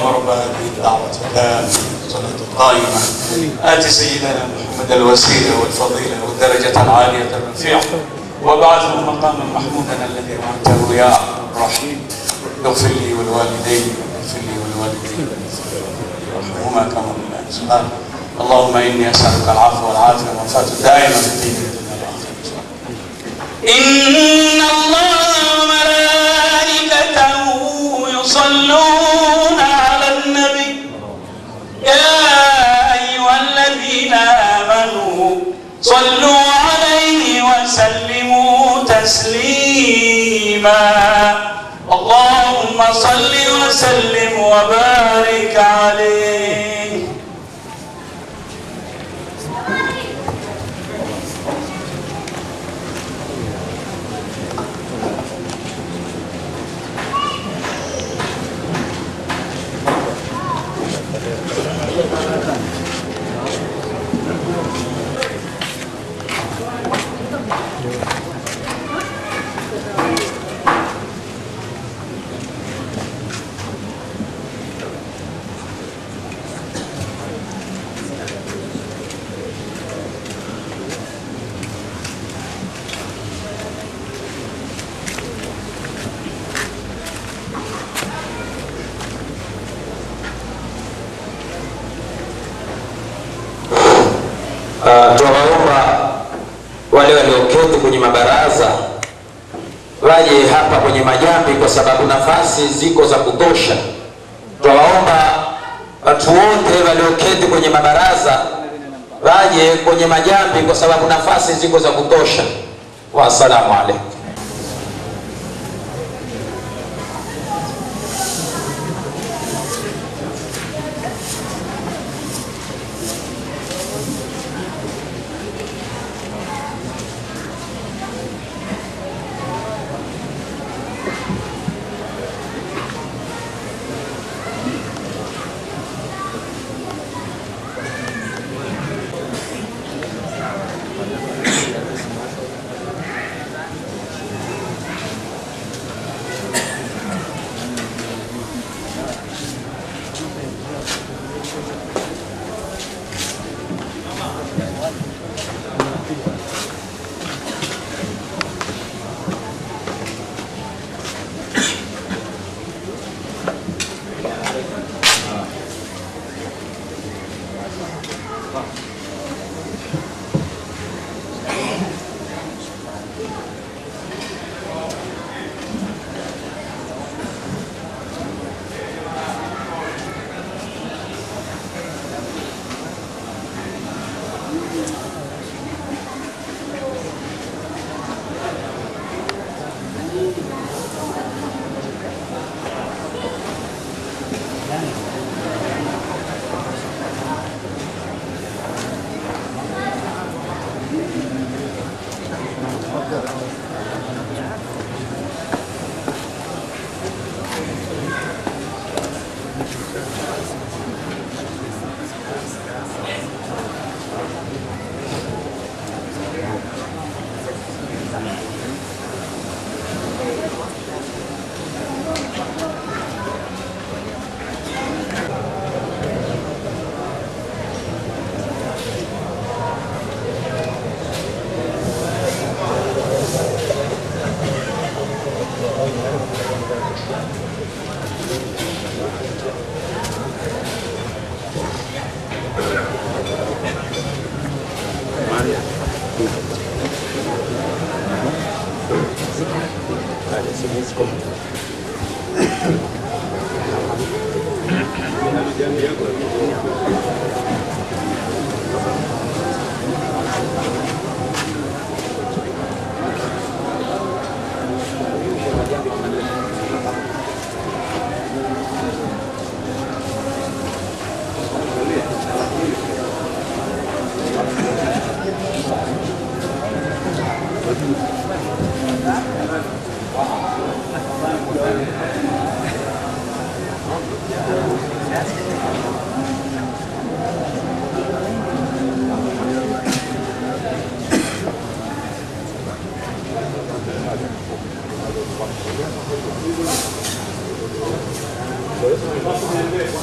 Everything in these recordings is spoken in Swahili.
رب هذه الدعوة التامة والصلاة القائمة آت سيدنا محمد الوسيلة والفضيلة والدرجة العالية الرفيعة وابعثه مقاما محمودا الذي وعدته يا أرحم الراحمين اغفر لي ولوالدي واغفر لي ولوالدي وارحمهما كما ربياني صغارا اللهم إني أسألك العفو والعافية والوفاة الدائمة في الدين والدنيا والآخرة إن الله وملائكته يصلون على النبي يا أيها الذين آمنوا صلوا عليه وسلموا تسليما اللهم صل وسلم وبارك عليه Uh, tunawaomba wale walioketi kwenye mabaraza waje hapa kwenye majambi, kwa sababu nafasi ziko za kutosha. Tunawaomba watu wote walioketi kwenye mabaraza waje kwenye majambi, kwa sababu nafasi ziko za kutosha. Wassalamu alaikum.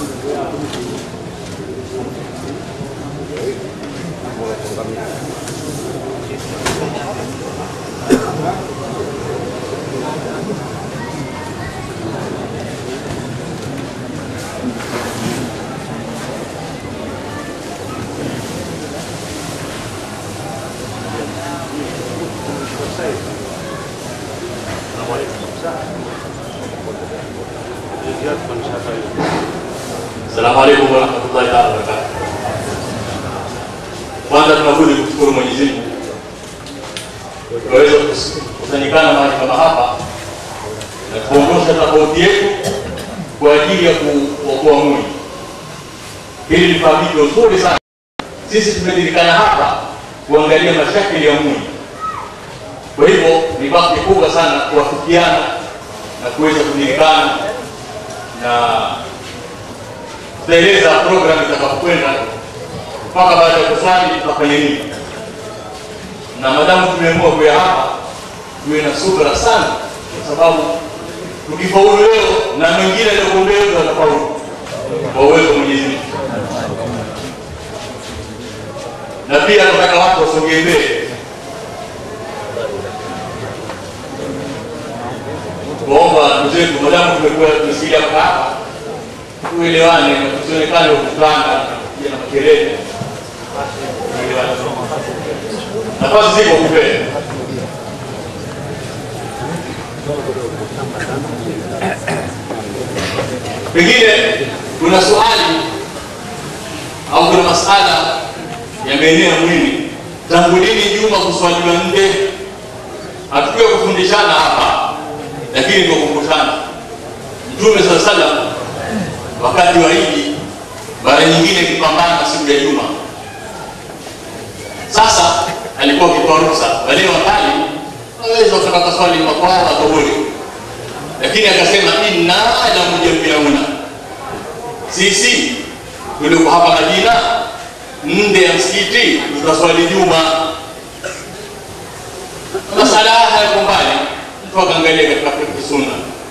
Assalamu alaikum warahmatullahi taala wabarakatuh. Kwanza tunabudi kushukuru Mwenyezi Mungu tunaweza kusanyikana mahali kama hapa na kuondosha tofauti yetu kwa ajili ya kuokoa mwili. Hili ni fahamiko nzuri sana. Sisi tumejulikana hapa kuangalia mashakili ya mwili. Kwa hivyo ni bahati kubwa sana kuwafikiana na kuweza kujulikana na tutaeleza program itakapokwenda mpaka baada ya kuswali tutafanya nini, na madamu tumeamua kuya hapa, tuwe na subra sana, kwa sababu tukifaulu leo na mengine aliyokumbea wetu watafaulu kwa uwezo wa Mwenyezi Mungu. Na pia nataka watu wasongee mbele, kuomba ndugu zetu, madamu tumekuwa tumesikia hapa tuelewane na tusionekane ukutanga kuja na makelele. Tuelewane. Nafasi ziko kupenda. Pengine kuna swali au kuna masala yameenea mwili, tangu lini juma kuswaliwa nje? Hatukiwa kufundishana hapa, lakini tukumbushana. Mtume saa salam wakati wa Idi mara nyingine ikipambana siku ya Juma. Sasa alikuwa akitoa ruhusa wale wakali waweza wakapata swali makwao adhuhuri, lakini akasema inna la mujammiuna, sisi tuliko hapa Madina nde ya msikiti tutaswali Juma. Masala haya yako mbali, mtu akaangalia katika fiqh sunna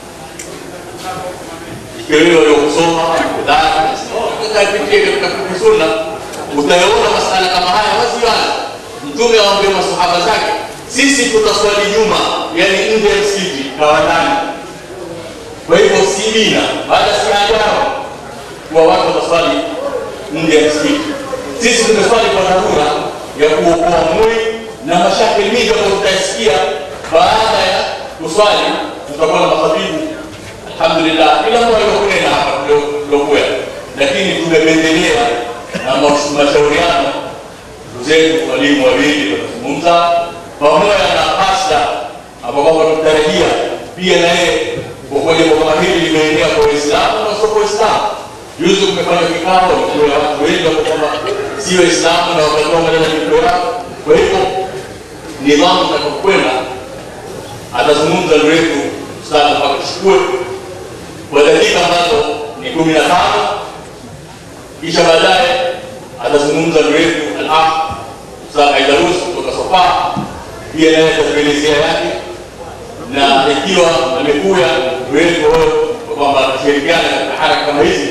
ikiwa wewe kusoma kapitia katika fiqh sunna utayaona masala kama haya wazi wazi. Mtume awaambia masahaba zake, sisi tutaswali Juma, yani nje ya msikiti kawadani. Kwa hivyo si bina baada si ajabu kuwa watu wataswali nje ya msikiti. Sisi tumeswali kwa dharura ya kuokoa mwili na mashakili mingi ambayo tutasikia baada ya kuswali, tutakuwa na makhatibu alhamdulillah, kila mmoja kunena hapa tuliokuwa, lakini tumependelea na mashauriano zetu walimu wawili watazungumza pamoja na pasta ambao kwamba tunatarajia pia na yeye kwa kuwa jambo kama hili limeenea kwa Waislamu na sio kwa Waislamu. Juzi kumefanya kikao ikiwa watu wengi ambao kwamba si Waislamu na wakatoa maneno ya yao. Kwa hivyo nidhamu itakapokwenda atazungumza ndugu yetu Ustadh mpaka tuchukue kwa dakika ambazo ni kumi na tano kisha baadaye atazungumza ndugu yetu al-akh Ustadh Aidarus kutoka Sofa, pia naye atatuelezea yake, na ikiwa amekuya ndugu yetu kwa kwamba atashirikiana katika haraka kama hizi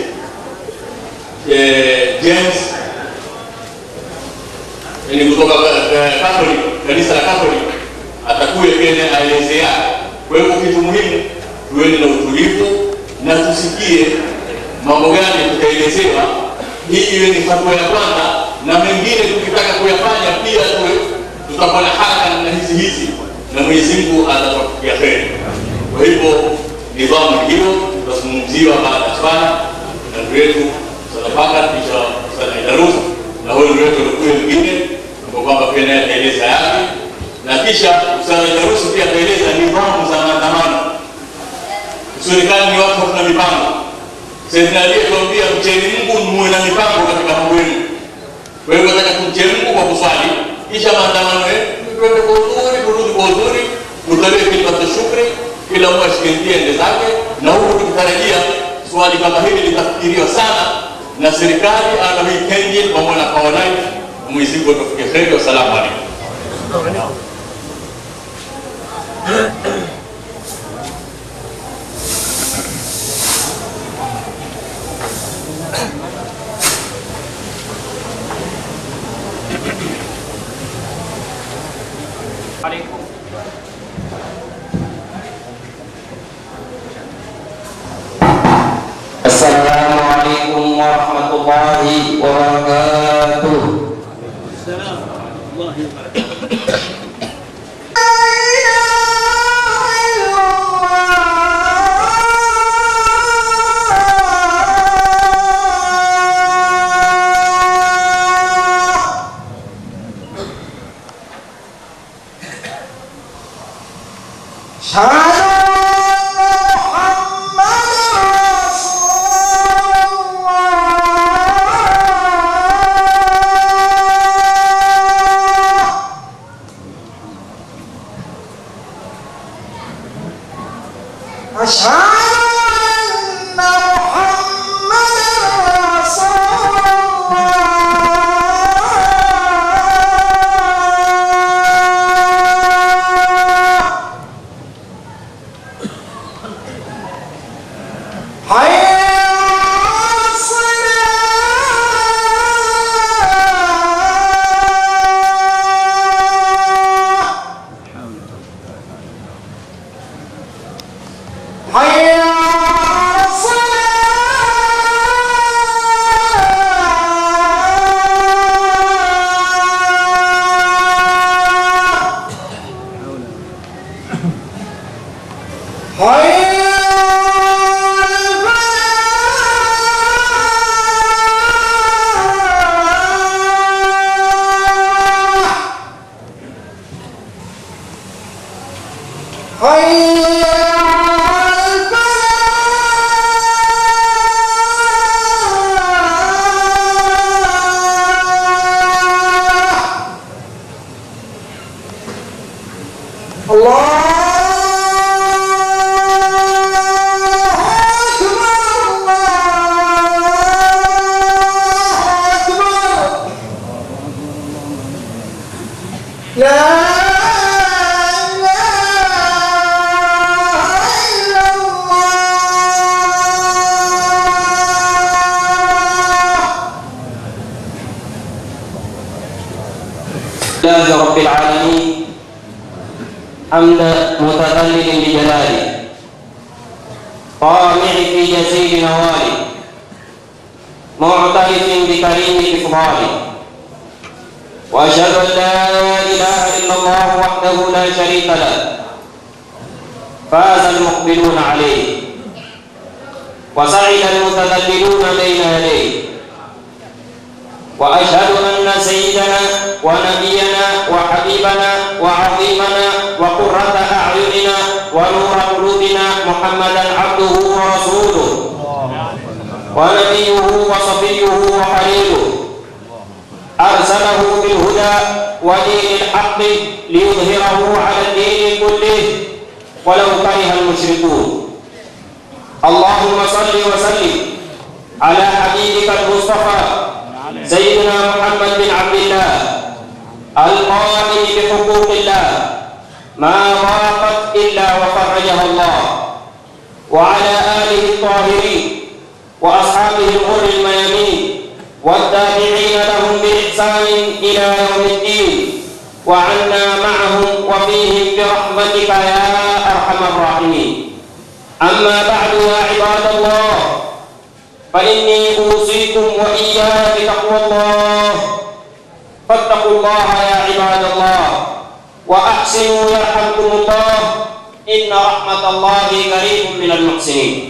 eh, James ni kutoka Catholic, kanisa la Catholic atakuja pia naye aeleze yake. Kwa hivyo kitu muhimu tuweni na utulivu na tusikie mambo gani tutaelezewa, hii iwe ni hatua ya kwanza, na mengine tukitaka kuyafanya pia tuwe tutakuwa na haraka na hizi hizi, na Mwenyezi Mungu atatufikia kheri. Kwa hivyo nidhamu hiyo tutazungumziwa baada ya swala na ndugu yetu Sadafaka, kisha Ustadh Aidarus na huyo ndugu yetu alikuwa mwingine kwa kwamba pia naye ataeleza yake, na kisha Ustadh Aidarus pia ataeleza nidhamu za maandamano usionekane ni watu hatuna mipango. Sayyidina Ali tuambia mcheni Mungu muwe na mipango katika mambo yenu. Kwa hivyo nataka tumche Mungu kwa kuswali, kisha maandamano yetu twende kwa uzuri, turudi kwa uzuri, tutolee kilima shukri, kila mmoja ashike ende zake, na huku tukitarajia swali kama hili litafikiriwa sana na serikali ana hii kenye pamoja na Power Line. Mwenyezi Mungu atufikie kheri. Wassalamu alaikum. عليكم السلام عليكم ورحمة الله وبركاته السلام الله وبركاته أشهد أن محمدا رسول الله حي على الصلاة حي على الصلاة حي على الفلاح حي على الفلاح الله أكبر الله أكبر لا إله إلا الله لله رب العالمين حمد متذلل بجلاله طامع في جزيل نواله معترف بكريم إفضاله وأشهد أن لا إله إلا الله وحده لا شريك له فاز المقبلون عليه وسعد المتذللون بين يديه واشهد ان سيدنا ونبينا وحبيبنا وعظيمنا وقره اعيننا ونور قلوبنا محمدا عبده ورسوله ونبيه وصفيه وخليله ارسله بالهدى ودين الحق ليظهره على الدين كله ولو كره المشركون اللهم صل وسلم على حبيبك المصطفى سيدنا محمد بن عبد الله القائم بحقوق الله ما ضاقت الا وفرجها الله وعلى اله الطاهرين واصحابه الغر الميامين والتابعين لهم باحسان الى يوم الدين وعنا معهم وفيهم برحمتك يا ارحم الراحمين اما بعد يا عباد الله فإني أوصيكم وإياي بتقوى الله فاتقوا الله يا عباد الله وأحسنوا يرحمكم الله إن رحمة الله قريب من المحسنين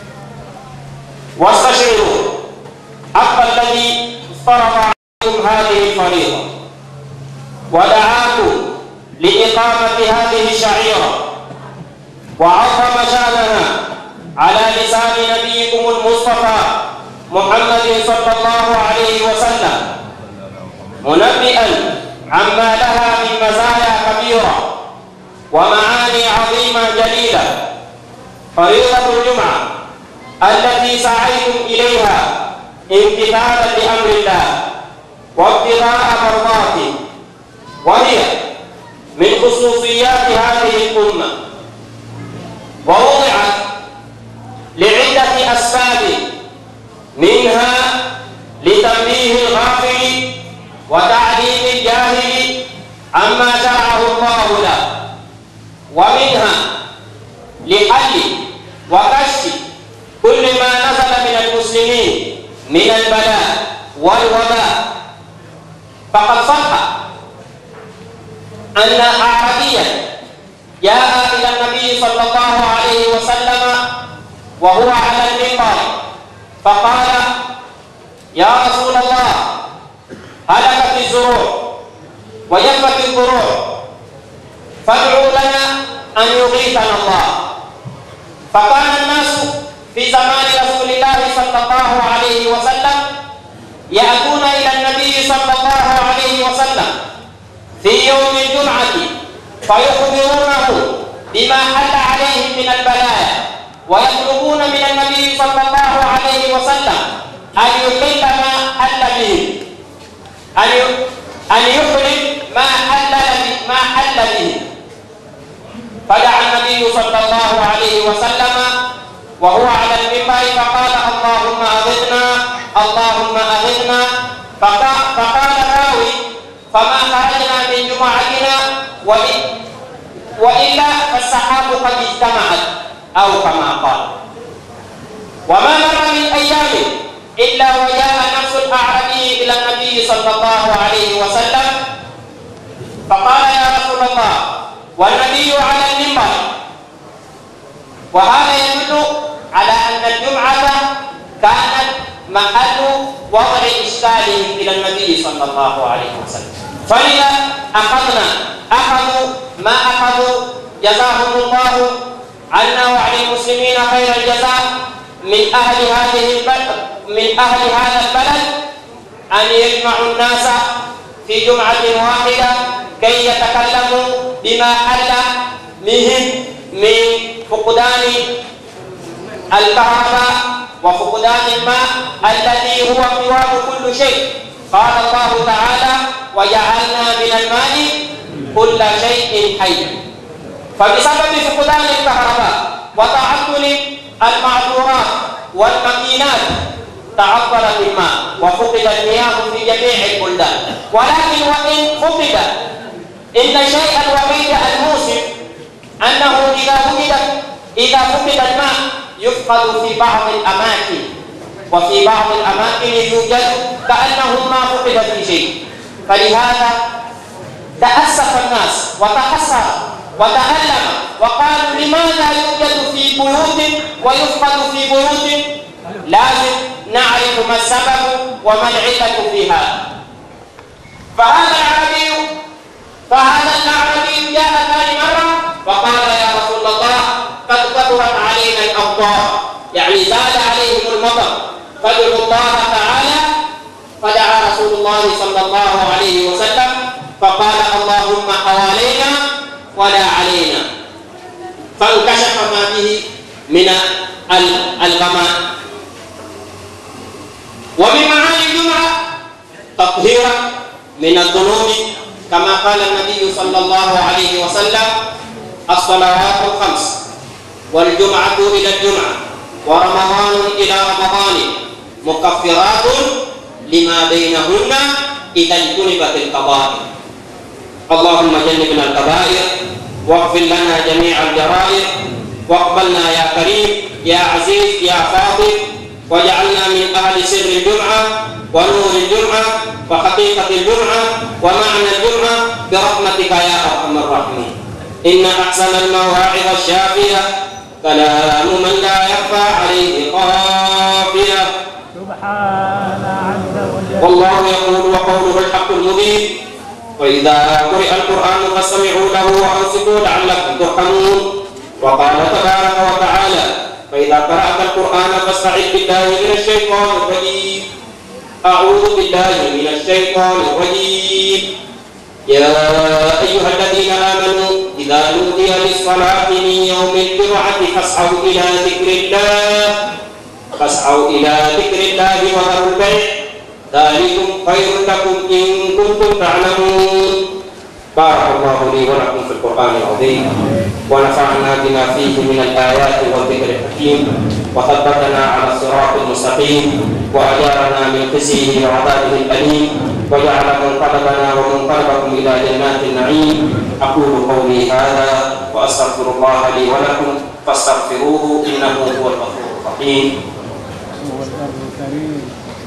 واستشعروا حق الذي افترض عليكم هذه الفريضة ودعاكم لإقامة هذه الشعيرة وعظم شأنها على لسان نبيكم المصطفى محمد صلى الله عليه وسلم منبئا عما لها من مزايا كبيرة ومعاني عظيمة جليلة فريضة الجمعة التي سعيتم إليها امتثالا لأمر الله وابتغاء مرضاته وهي من خصوصيات هذه الأمة ووضعت لعدة أسباب منها عما شرعه الله له ومنها لحل وكشف كل ما نزل من المسلمين من البلاء والوباء فقد صح أن أعرابيا جاء إلى النبي صلى الله عليه وسلم وهو على المنبر فقال يا رسول الله هلكت الزروع وجفت الضروع فادعوا لنا أن يغيثنا الله فكان الناس في زمان رسول الله صلى الله عليه وسلم يأتون إلى النبي صلى الله عليه وسلم في يوم الجمعة فيخبرونه بما حل عليهم من البلايا ويطلبون من النبي صلى الله عليه وسلم أن يحل ما حل به أن أن يحل ما حل ما حل به فدعا النبي صلى الله عليه وسلم وهو على المنبر فقال اللهم أغثنا اللهم أغثنا فقال راوي فما خرجنا من جمعتنا وإن وإلا فالسحاب قد اجتمعت أو كما قال وما مر من أيام إلا وجاء نفس الأعرابي إلى النبي صلى الله عليه وسلم فقال يا رسول الله والنبي على المنبر وهذا يدل على أن الجمعة كانت محل وضع إشكالهم إلى النبي صلى الله عليه وسلم فإذا أخذنا أخذوا ما أخذوا جزاهم الله عنا وعن المسلمين خير الجزاء من أهل هذه البلد من أهل هذا البلد أن يجمعوا الناس في جمعة واحدة كي يتكلموا بما حل بهم من فقدان الكهرباء وفقدان الماء الذي هو قوام كل شيء قال الله تعالى وجعلنا من الماء كل شيء حي فبسبب فقدان الكهرباء وتعطل المعذورات والماكينات تعطل الماء وفقد المياه في جميع البلدان ولكن وان فقد ان شيئا وحيد الموسم انه اذا وجد اذا فقد الماء يفقد في بعض الاماكن وفي بعض الاماكن يوجد كانه ما فقد في شيء فلهذا تاسف الناس وتحسر وتألم وقالوا لماذا يوجد في بيوت ويفقد في بيوت لازم نعرف ما السبب وما العلة في هذا فهذا العربي فهذا الأعرابي جاء ثاني مرة وقال يا رسول الله قد كثرت علينا الأمطار يعني زاد عليهم المطر فادعوا الله تعالى فدعا رسول الله صلى الله عليه وسلم فقال اللهم حوالينا ولا علينا فانكشف ما به من الغماء ومن معاني الجمعة تطهيرا من الذنوب كما قال النبي صلى الله عليه وسلم الصلوات الخمس والجمعة إلى الجمعة ورمضان إلى رمضان مكفرات لما بينهن إذا اجتنبت الكبائر اللهم جنبنا الكبائر واغفر لنا جميع الجرائر واقبلنا يا كريم يا عزيز يا فاضل واجعلنا من أهل سر الجمعة ونور الجمعة وحقيقة الجمعة ومعنى الجمعة برحمتك يا أرحم الراحمين إن أحسن المواعظ الشافية كلام من لا يخفى عليه قافية سبحان عز وجل والله يقول وقوله الحق المبين وإذا قرئ القرآن فاستمعوا له وأنصتوا لعلكم ترحمون وقال تبارك وتعالى فإذا قرأت القرآن فاستعذ بالله من الشيطان الرجيم أعوذ بالله من الشيطان الرجيم يا أيها الذين آمنوا إذا نودي للصلاة من يوم الجمعة فاسعوا إلى ذكر الله فاسعوا إلى ذكر الله وذروا البيع ذلكم خير لكم إن كنتم تعلمون بارك الله لي ولكم في القرآن العظيم ونفعنا بما فيه من الآيات والذكر الحكيم وثبتنا على الصراط المستقيم وأجارنا من خزيه وعذابه الأليم وجعل منقلبنا ومنقلبكم إلى جنات النعيم أقول قولي هذا وأستغفر الله لي ولكم فاستغفروه إنه هو الغفور الرحيم هو البر الكريم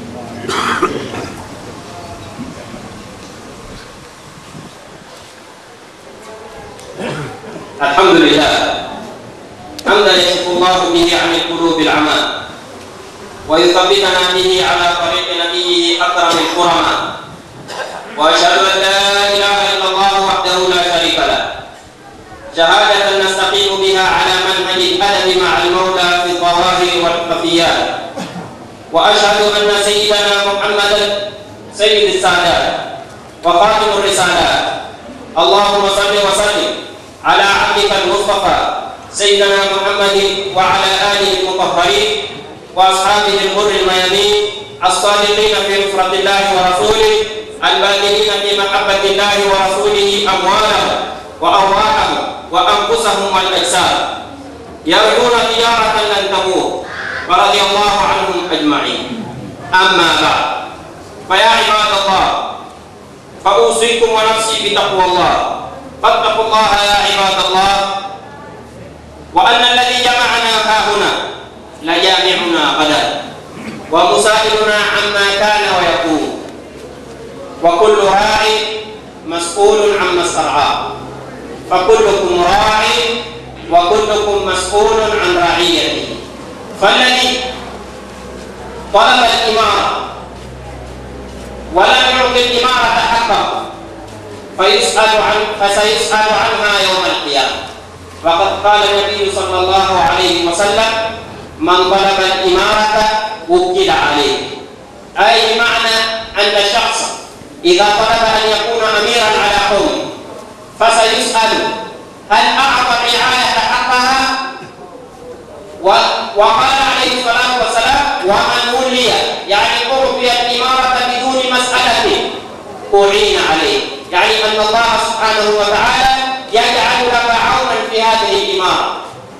الحمد لله حمدا يشفو الله به عن القلوب العمى ويثبتنا به على طريق نبيه اكرم الكرماء واشهد ان لا اله الا الله وحده لا شريك له شهاده نستقيم بها على منهج الادب مع المولى في الظواهر والخفيات واشهد ان سيدنا محمدا سيد السادات وخاتم الرسالات اللهم صل وسلم على عبدك المصطفى سيدنا محمد وعلى اله المطهرين واصحابه الغر الميامين الصادقين في نصرة الله ورسوله الباذلين في محبة الله ورسوله أموالهم وأرواحهم وأنفسهم والأجساد يرجون تجارة لن تموت ورضي الله عنهم أجمعين أما بعد فيا عباد الله فأوصيكم ونفسي بتقوى الله فاتقوا الله يا عباد الله وأن الذي جمعنا ها هنا لجامعنا غدا ومسائلنا عما كان ويكون وكل راع مسؤول عما استرعاه فكلكم راع وكلكم مسؤول عن رعيته فالذي طلب الإمارة ولم يعطي الإمارة حقه فيسأل عن فسيسأل عنها يوم القيامة وقد قال النبي صلى الله عليه وسلم من طلب الإمارة وكل عليه أي بمعنى أن الشخص إذا طلب أن يكون أميرا على قوم فسيسأل هل أعطى الرعاية حقها و- وقال عليه الصلاة والسلام ومن ولي يعني أعطي الإمارة بدون مسألة أعين عليه يعني أن الله سبحانه وتعالى يجعل لك عونا في هذه الإمارة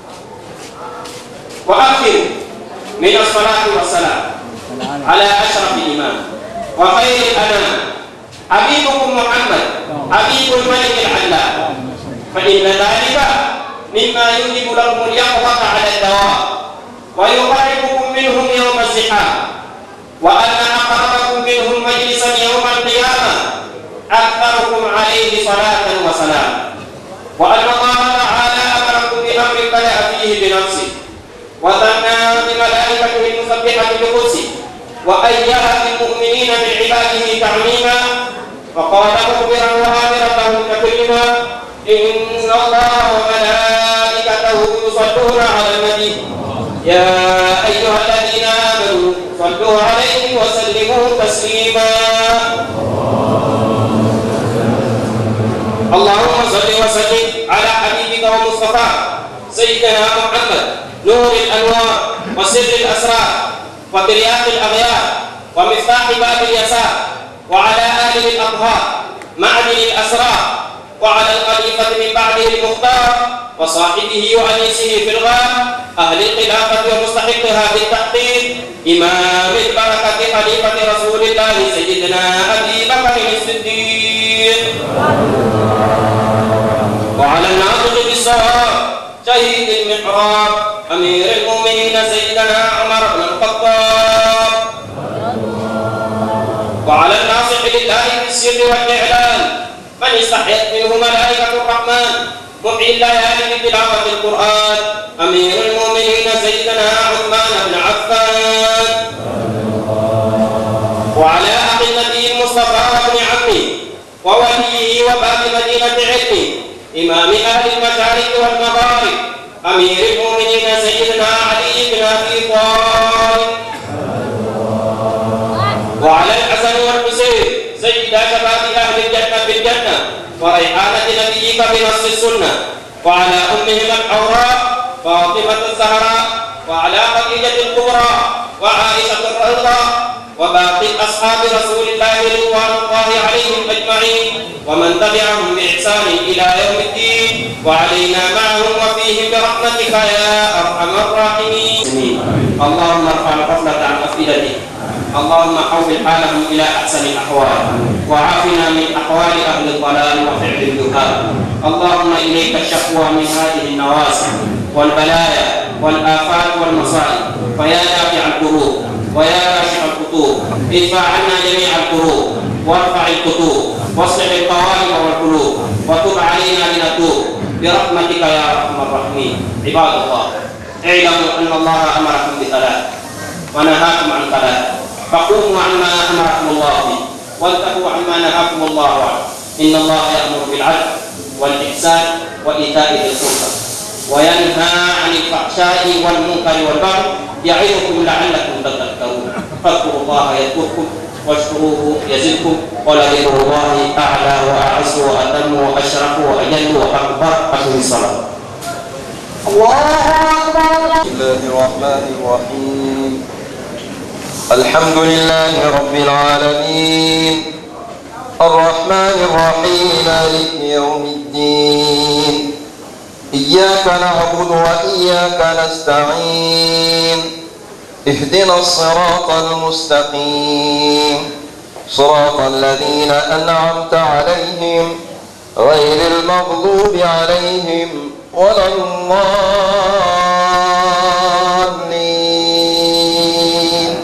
وأكثر من الصلاة والسلام على أشرف الإمام وخير الأنام حبيبكم محمد حبيب الملك العلام فإن ذلك مما يوجب لكم اليقظة على الدوام ويقربكم منهم يوم الزحام وأن أقربكم منهم مجلسا يوم القيامة أكثركم عليه صلاة وسلام وأن الله تعالى أمركم بأمر بدأ فيه بنفسه وثنى بملائكته المسبحة بقدسه وأيها بالمؤمنين من عباده تعميما وقال مخبرا وآمرا لهم تكريما إن الله وملائكته يصلون على النبي يا أيها الذين آمنوا صلوا عليه وسلموا تسليما اللهم صل وسلم على حبيبك ومصطفاك سيدنا محمد نور الانوار وسر الاسرار وترياق الاغيار ومفتاح باب اليسار وعلى اله الاطهار معدن الاسرار وعلى الخليفه من بعده المختار وصاحبه وانيسه في الغار اهل الخلافه ومستحقها بالتحقيق امام البركه خليفه رسول الله سيدنا ابي بكر الصديق وعلى الناطق بالصواب شهيد المحراب امير المؤمنين سيدنا عمر بن الخطاب وعلى الناصح لله بالسر والاعلان من استحيت منه ملائكه الرحمن محيي الليالي بتلاوه القران امير المؤمنين سيدنا عثمان بن عفان وعلى اخي النبي المصطفى وابن عمه ووليه وباب مدينه علمه إمام أهل المشارق والمغارب أمير المؤمنين سيدنا علي بن أبي طالب وعلى الحسن والحسين سيدا شباب أهل الجنة في الجنة وريحانة نبيك بنص السنة وعلى أمهم الحوراء فاطمة الزهراء وعلى خديجة الكبرى وعائشة الرضا وباقي أصحاب رسول الله رضوان الله عليهم أجمعين ومن تبعهم بإحسان إلى يوم الدين وعلينا معهم وفيهم برحمتك يا أرحم الراحمين اللهم ارفع الغفلة عن أفئدتهم اللهم حول حالهم إلى أحسن الأحوال وعافنا من أحوال أهل الضلال وفعل الجهال اللهم إليك الشكوى من هذه النوازل والبلايا والآفات والمصائب فيا دافع القلوب ويا كاشف الخطوب ادفع عنا جميع الكروب وارفع الكتوب واصلح القوائم والقلوب وتب علينا لنتوب برحمتك يا ارحم الراحمين عباد الله اعلموا ان الله امركم بثلاث ونهاكم عن ثلاث فقوموا عما امركم الله به وانتهوا عما نهاكم الله عنه ان الله يامر بالعدل والاحسان وايتاء ذي القربى وينهى عن الفحشاء والمنكر والبغي يعظكم لعلكم تذكرون فاذكروا الله يذكركم واشكروه يزدكم ولذكر الله اعلى واعز واتم واشرف واجل واكبر اقم الصلاه بسم الله الرحمن الرحيم الحمد لله رب العالمين الرحمن الرحيم مالك يوم الدين إياك نعبد وإياك نستعين اهدنا الصراط المستقيم صراط الذين أنعمت عليهم غير المغضوب عليهم ولا الضالين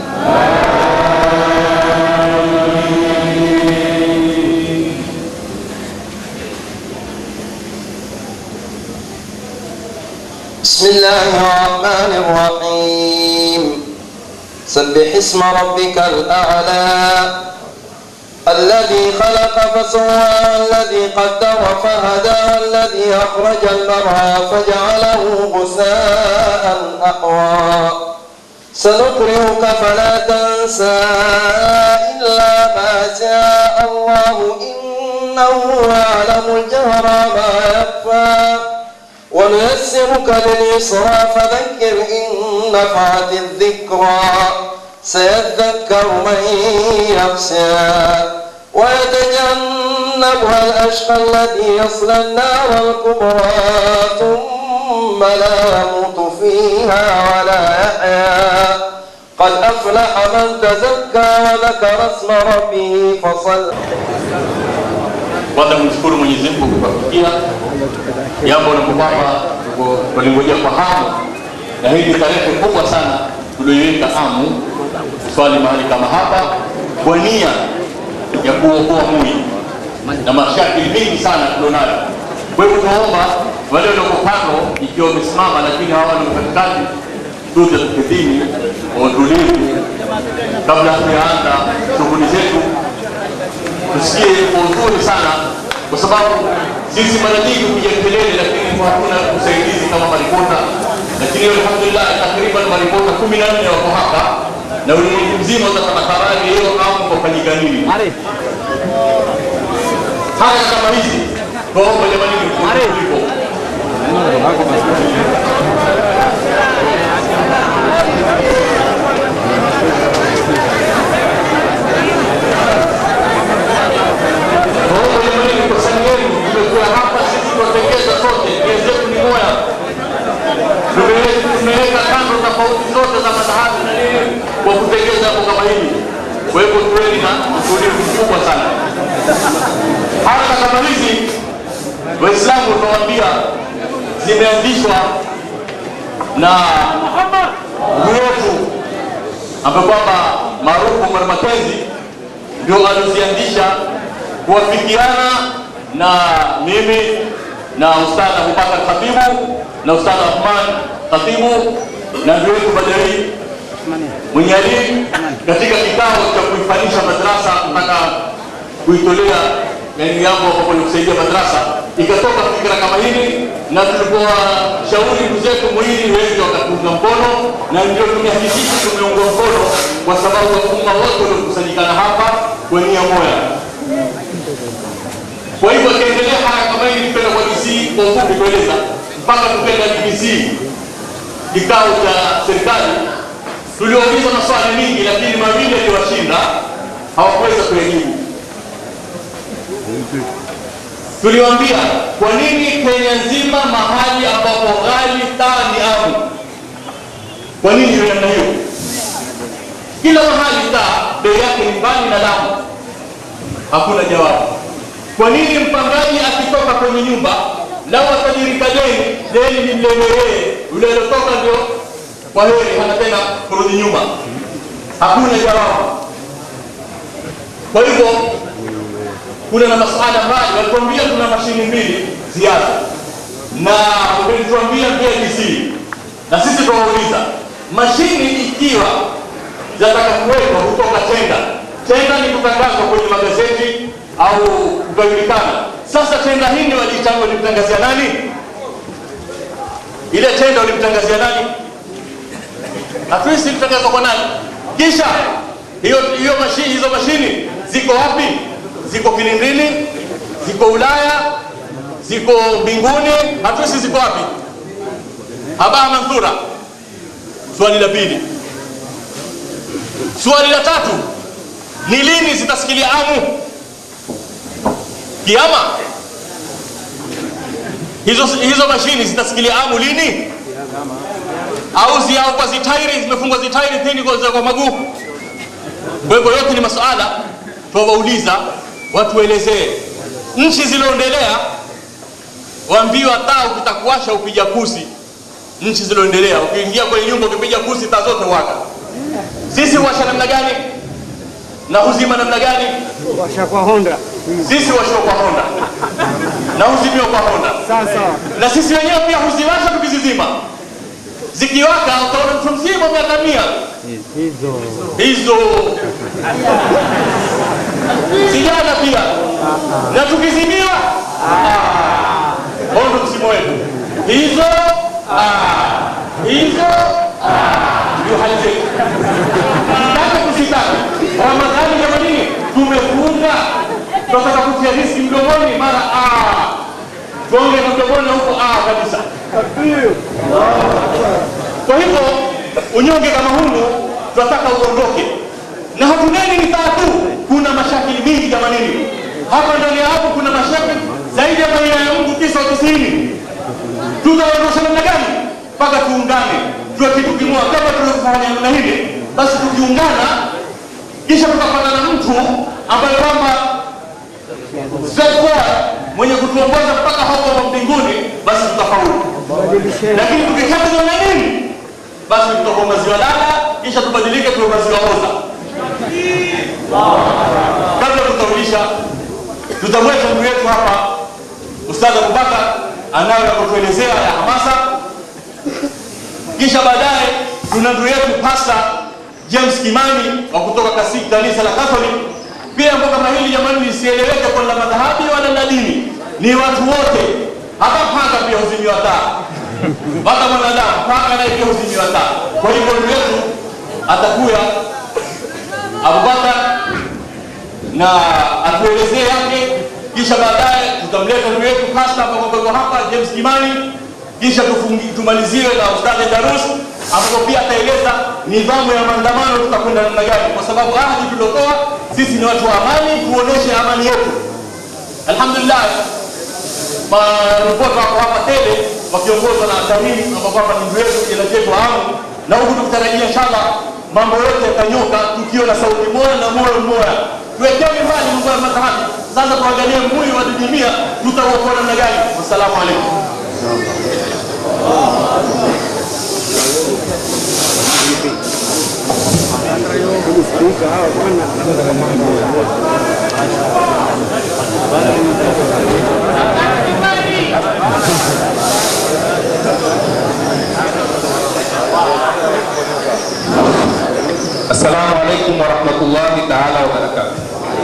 بسم الله الرحمن الرحيم سبح اسم ربك الأعلى الذي خلق فسوى الذي قدر فهدى الذي أخرج المرعى فجعله غثاء أحوى سنقرئك فلا تنسى إلا ما شاء الله إنه يعلم الجهر ما يخفى ونيسرك لليسرى فذكر إن نفعت الذكرى سيذكر من يخشى ويتجنبها الأشقى الذي يصلى النار الكبرى ثم لا يموت فيها ولا يحيا قد أفلح من تزكى وذكر اسم ربه فصلى kwanza kumshukuru Mwenyezi Mungu kwa kufikia jambo la kwamba walingojea kwa hamu, na hii ni tarehe kubwa sana tulioiweka hamu kuswali mahali kama hapa kwa nia ya kuokoa mwili na mashakili mingi sana tulionayo. Kwa hivyo tunaomba wale walioko kando, ikiwa wamesimama lakini hawana katikati, tuje tukidhini kwa utulivu kabla hatujaanza shughuli zetu tusikie kwa uzuri sana, kwa sababu sisi mara nyingi kuja kelele, lakini hatuna usaidizi kama maripota. Lakini alhamdulillah, takriban maripota kumi na nne wako hapa na ulimwengu mzima utapata habari hiyo au kufanyika nini. Haya kama hizi tuombe jamani, kuliko tumekuwa hapa sisi tunatengeza sote, nia zetu ni moja. Tumeweka kando tofauti zote za madhahabu na nini kwa kutengeza jambo kama hili. Kwa hivyo tuweni na utulivu mkubwa sana. Haraka kama hizi Waislamu tunawaambia zimeanzishwa na wetu ambaye kwamba maarufu Omar Makenzi ndio alizianzisha kuwafikiana na mimi na ustadh Abubakar Khatibu na ustadh Rahman Khatibu na ndio wetu Badari mwenye alimu katika kikao cha kuifanisha madrasa mpaka kuitolea yani yangu ambapo ni kusaidia madrasa, ikatoka fikira kama hili, na tulipowashauri ndugu zetu mwili wengi wakatunga mkono, na ndio tumehakikisha tumeungwa mkono, kwa sababu umma wote waliokusanyikana hapa kwa nia moja. Kwa hivyo akiendelea haya kama hili, tupenda kwa DC kwa ufupi kueleza mpaka tupenda BBC kikao cha serikali, tuliouliza maswali mingi, lakini mawili yaliwashinda, hawakuweza kuyajibu. Tuliwaambia kwa nini Kenya nzima mahali ambapo ghali taa ni amu, kwa nini iwe namna hiyo? Kila mahali taa bei yake ni mbali na Lamu? Hakuna jawabu. Kwa nini mpangaji akitoka kwenye nyumba lau atajirika deni, deni limleme yeye, yule aliotoka ndio kwa heri, hana tena kurudi nyuma? Hakuna jawabu. Kwa hivyo kuna na masuala mbali, walituambia kuna mashini mbili ziada na umetuambia BLC na sisi tunawauliza mashini ikiwa zinataka kuwekwa kutoka tenda, tenda ni kutangazwa kwenye magazeti au kujulikana. Sasa tenda hii waliitanga walimtangazia nani? Ile tenda walimtangazia nani? Hatuisi ilitangazwa kwa nani? Kisha hiyo hiyo mashini, hizo mashini ziko wapi? Ziko Kilindini, ziko Ulaya, ziko mbinguni, hatuisi ziko wapi? Habaa Manthura. Swali la pili. Swali la tatu ni lini zitasikilia amu? Kiama? Hizo, hizo mashini zitasikilia amu lini? Au ziao kwa zitairi zimefungwa zitairi tini kwa, kwa maguu? Kwa hivyo yote ni masuala twawauliza watuelezee. Nchi zilizoendelea waambiwa taa ukitakuwasha upiga kusi. Nchi zilizoendelea ukiingia kwenye nyumba ukipiga kusi taa zote waka. Sisi washa namna gani na huzima namna gani? Washa kwa Honda. Sisi washa kwa Honda na huzimiwa kwa Honda, Sasa na sisi wenyewe pia huziwasha tukizizima. Zikiwaka utaona mtu mzima miaka mia hizo hizo vijana pia na tukizimiwa huo ndo msimu wetu hizo ah, hizo ah, ndio hali zetu taka kusitaka ramadhani jamanini tumefunga tunataka kutia riski mdomoni mara ah, tuonge na mdomoni na huko ah, kabisa kwa hivyo unyonge kama hunu tunataka uondoke, na hatuneni ni taa tu, kuna mashakili mingi jamanini. Hapa ndani ya hapo kuna mashakili zaidi ya baina ya Mungu tisa wa tisini. Tutaondosha namna gani? Mpaka tuungane, tuwe kitu kimoja, kama tulivyofanya namna hili, basi tukiungana, kisha tukapata na mtu ambaye kwamba straightforward, mwenye kutuongoza mpaka hapo mbinguni, basi tutafaulu lakini tukikata namna nini basi tutakuwa maziwa lala kisha tubadilike tuwe maziwa oza kabla tutaulisha tutamweka ndugu yetu hapa ustadh abubakar anayo ya kutuelezea ya hamasa kisha baadaye tuna ndugu yetu pasta james kimani wa kutoka kasi- kanisa la catholic pia mambo kama hili jamani lisieleweke kwa la madhahabi wala la dini ni watu wote hata panga pia huzimiwa taa hata mwanadamu paka naye pia huzimiwa taa. Kwa hivyo ndugu yetu atakuya Abubakar na atuelezee yake, kisha baadaye tutamleta ndugu yetu pasta ambapo kwa hapa James Kimani, kisha tufungi, tumaliziwe na Ustadhi Darus ambapo pia ataeleza nidhamu ya maandamano tutakwenda namna gani, kwa sababu ahadi tuliotoa sisi ni watu wa amani, tuoneshe amani yetu. Alhamdulillah, maripota wako hapa tele wakiongozwa na Tamimi ambao kwamba ni ndugu yetu jela yetu amu, na huku tukitarajia inshallah mambo yote yatanyoka tukiwa na sauti moja na moyo mmoja. Tuwekeni mbali mambo ya madhahabi, sasa tuangalie mwili wa didimia tutauokoa namna gani. Wassalamu alaikum. Assalamu alaikum warahmatullahi taala wabarakatuh.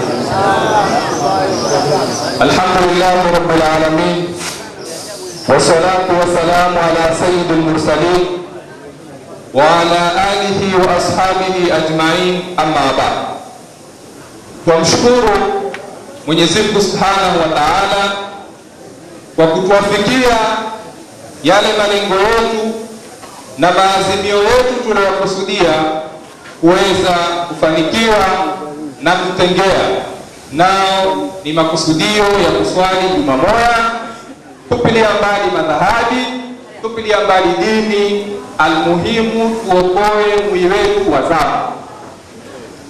Alhamdulillahi rabbil alamin wassalatu wassalamu ala sayyidil mursalin wa ala alihi wa ashabihi ajmain, amma ba'd. Twamshukuru Mwenyezi Mungu subhanahu wa taala kwa kutuwafikia yale malengo yetu na maazimio yetu tunayokusudia kuweza kufanikiwa na kutengea, nao ni makusudio ya kuswali juma moja, tupilia mbali madhahabi, tupilia mbali dini, almuhimu tuokoe mwili wetu wa zama.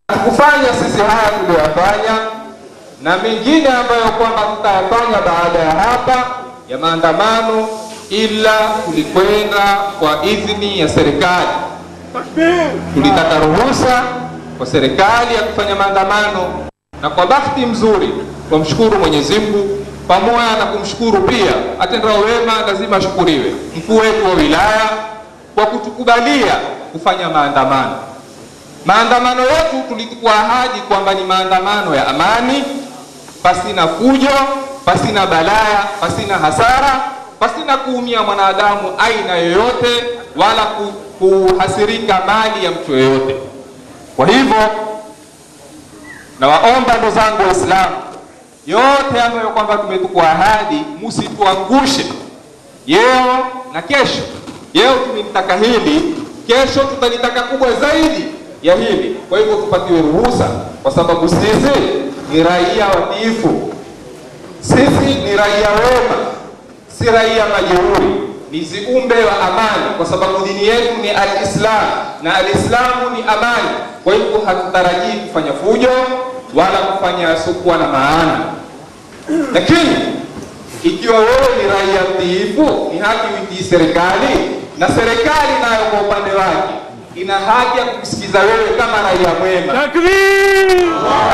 hatukufanya sisi haya tuliyoyafanya na mengine ambayo kwamba tutayafanya baada ya hapa ya maandamano, ila tulikwenda kwa idhini ya serikali. Tulitaka ruhusa kwa serikali ya kufanya maandamano, na kwa bahati mzuri twamshukuru Mwenyezi Mungu pamoja na kumshukuru pia atendao wema lazima ashukuriwe, mkuu wetu wa wilaya kwa kutukubalia kufanya maandamano. Maandamano yetu tulikuwa ahadi kwamba ni maandamano ya amani, pasina fujo, pasina balaya, pasina hasara, pasina kuumia mwanadamu aina yoyote, wala ku, kuhasirika mali ya mtu yoyote. Kwa hivyo nawaomba ndugu zangu Waislamu, yote ambayo kwamba tumetukua ahadi, musituangushe yeo na kesho. Yeo tumelitaka hili, kesho tutalitaka kubwa zaidi ya hili. Kwa hivyo tupatiwe ruhusa, kwa sababu sisi ni raia watiifu, sisi ni raia wema, si raia majeuri, ni ziumbe wa amani, kwa sababu dini yetu ni Alislam na Alislamu ni amani. Kwa hivyo hatutarajii kufanya fujo wala kufanya yasiokuwa na maana, lakini ikiwa wewe ni raia mtiifu, ni haki uitii serikali, na serikali nayo kwa upande wake ina haki ya kukusikiza wewe kama raia mwema. Takbir!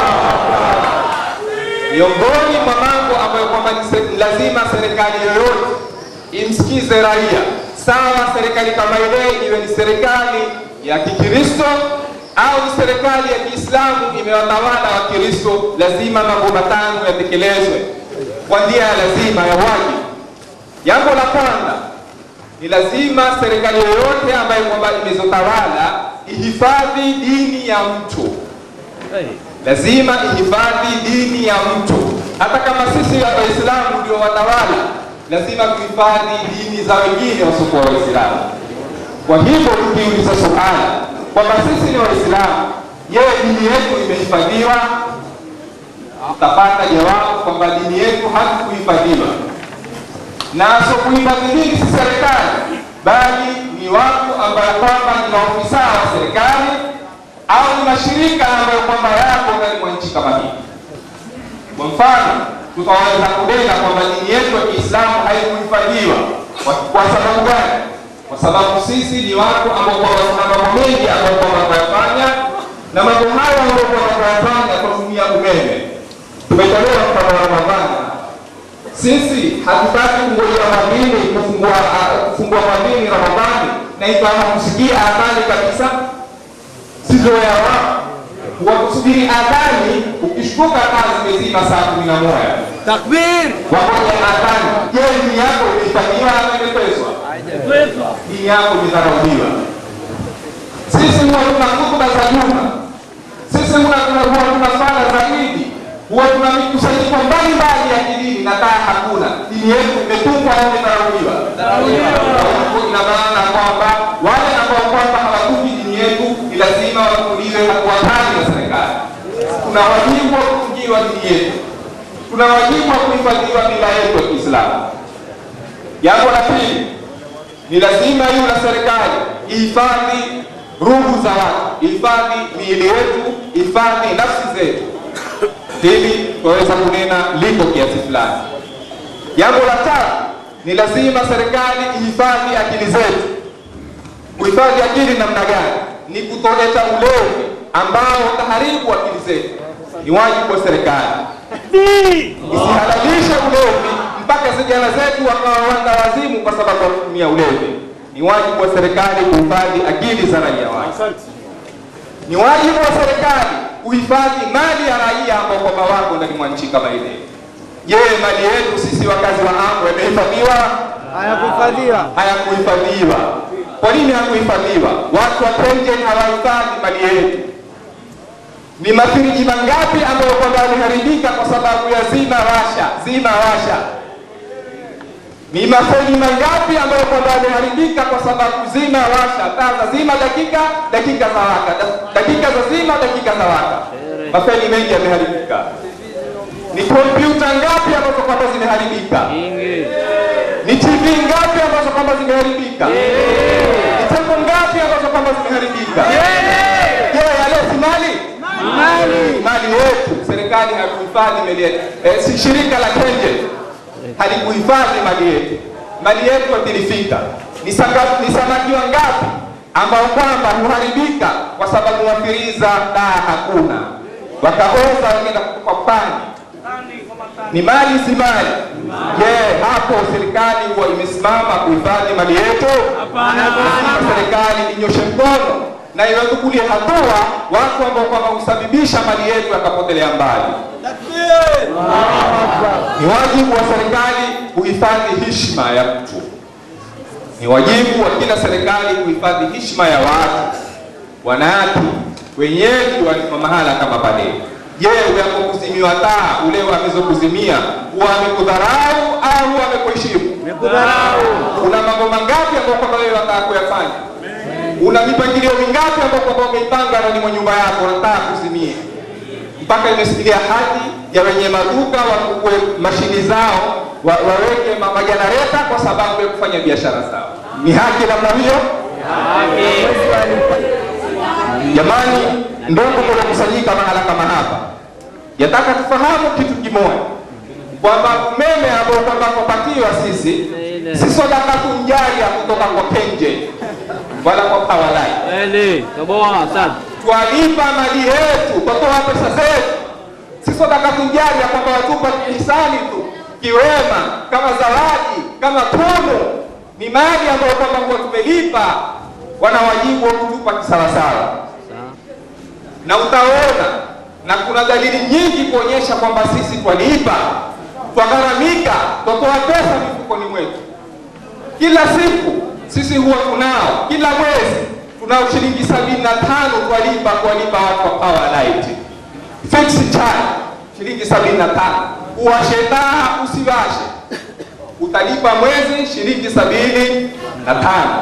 Miongoni mwa mambo ambayo kwamba ni se- lazima serikali yoyote imsikize raia, sawa serikali kama ile iwe ni serikali ya Kikristo au ni serikali ya Kiislamu imewatawala Wakristo, lazima mambo matano yatekelezwe kwa njia ya lazima ya wajibu. Jambo la kwanza ni lazima serikali yoyote ambayo kwamba imezotawala ihifadhi dini ya mtu lazima ihifadhi dini ya mtu. Hata kama sisi Waislamu ndio watawala, lazima tuhifadhi dini za wengine wasiokuwa Waislamu. Kwa hivyo tukiuliza suala kwamba sisi ni Waislamu, je, dini yetu imehifadhiwa? Tutapata jawabu kwamba dini yetu haikuhifadhiwa, na asiokuhifadhi dini si serikali, bali ni watu ambao kwamba ni maofisa wa serikali au ni mashirika ambayo kwamba yako ndani mwa nchi kama hii. Kwa mfano, tutaweza kunena kwamba dini yetu ya Kiislamu haikuhifadhiwa. Kwa, kwa sababu gani? Kwa sababu sisi ni watu ambao kwamba tuna mambo mengi ambayo kwamba tunayafanya, na mambo hayo ambayo kwamba tunayafanya kwa kutumia umeme. Tumetolewa mfano wa Ramadhani. Sisi hatutaki kungojea mwadhini kufungua ah, kufungua mwadhini Ramadhani na ikawa kusikia adhani kabisa sizoea wao wakusubiri adhani, ukishtuka taa zimezima saa kumi na moja Takbir! wakoja adhani. Je, dini yako imehifadhiwa ama imepeswa? Dini yako imedharauliwa. Sisi huwa tuna hutuba za juma, sisi huwa tuna huwa tuna swala za Idi, huwa tuna mikusanyiko mbalimbali ya kidini na taa hakuna. Dini yetu imetungwa au imedharauliwa? Ina maana kwamba wale ambao kwamba hawatungi dini yetu ni lazima wachukuliwe hatua kali na serikali. Tuna wajibu wa kutungiwa dini yetu, tuna wajibu wa kuhifadhiwa mila yetu ya Kiislamu. Jambo la pili ni lazima iwe na serikali ihifadhi ruhu za watu, ihifadhi miili yetu, ihifadhi nafsi zetu. Hili tunaweza kunena liko kiasi fulani. Jambo la tatu ni lazima serikali ihifadhi akili zetu. Kuhifadhi akili namna gani? Ni kutoleta ulevi ambao utaharibu akili zetu. Ni wajibu wa serikali isihalalishe ulevi mpaka vijana zetu wakawa wanda wazimu kwa sababu ya kutumia ulevi. Ni wajibu wa serikali kuhifadhi akili za raia wake. Ni wajibu wa serikali kuhifadhi mali ya raia ambao kwamba wako ndani mwa nchi kama ile. Je, mali yetu sisi wakazi wa Ambo imehifadhiwa? Hayakuhifadhiwa. Hayakuhifadhiwa. Kwa nini hayakuhifadhiwa? Watu wa Kengen hawahifadhi mali yetu. Ni mafiriji mangapi ambayo kwamba yameharibika kwa sababu ya zima washa, zima washa? Ni mafeni mangapi ambayo kwamba yameharibika kwa sababu zima washa, taa za zima dakika, dakika za waka, da- dakika za zima, dakika za waka. Mafeni mengi yameharibika. Ni kompyuta ngapi ambazo kwamba zimeharibika? Ni TV ngapi ambazo kwamba zimeharibika? Ni tembo ngapi ambazo kwamba zimeharibika? Je, yale si mali? mali mali yetu. Serikali haikuhifadhi mali yetu. Eh, si shirika la Kenje halikuhifadhi mali yetu. Mali yetu yatilifika. Ni sanga- ni samaki wangapi ambao kwamba huharibika kwa sababu wafiriza daa hakuna, wakaoza wakaenda kutupa pani ni mali si mali? Je, hapo serikali huwa imesimama kuhifadhi mali yetu? Lazima serikali inyoshe mkono na iwachukulie hatua watu ambao kwamba husababisha mali yetu yakapotelea mbali. Ni wajibu wa serikali kuhifadhi heshima ya mtu. Ni wajibu wa kila serikali kuhifadhi heshima ya watu, wananchi, wenyeji wa mahala kama pale. Je, unapokuzimiwa taa ule amezokuzimia huwa amekudharau au huwa amekuheshimu? Una mambo mangapi ambayo kwamba wewe unataka kuyafanya? Una mipangilio mingapi ambayo kwamba umeipanga ndani mwa nyumba yako unataka kuzimia? Mpaka imesikilia hadi ya wenye maduka wachukue mashini zao wa, waweke ma- majanareta kwa sababu ya kufanya biashara zao. Ni haki namna hiyo? Jamani, ndugu mliokusanyika mahala kama hapa, yataka tufahamu kitu kimoja kwamba umeme ambao kwamba kupatiwa sisi si sadaka tunjaria kutoka kwa Kenje wala kwa Powerline. Kweli, toboa sana. Twalipa mali yetu, twatoa pesa zetu, si sadaka tunjaria kwamba watupa kihisani tu kiwema, kama zawadi, kama tunu. Ni mali ambayo kwamba huwa tumelipa, wana wajibu wa kutupa kisawasawa na utaona na kuna dalili nyingi kuonyesha kwamba sisi twalipa, twagharamika, twatoa pesa mifukoni mwetu. Kila siku sisi huwa tunao, kila mwezi tunao shilingi sabini na tano twalipa kuwalipa watu wa Powerlight fixed charge, shilingi sabini na tano uwashe taa usiwashe, utalipa mwezi shilingi sabini na tano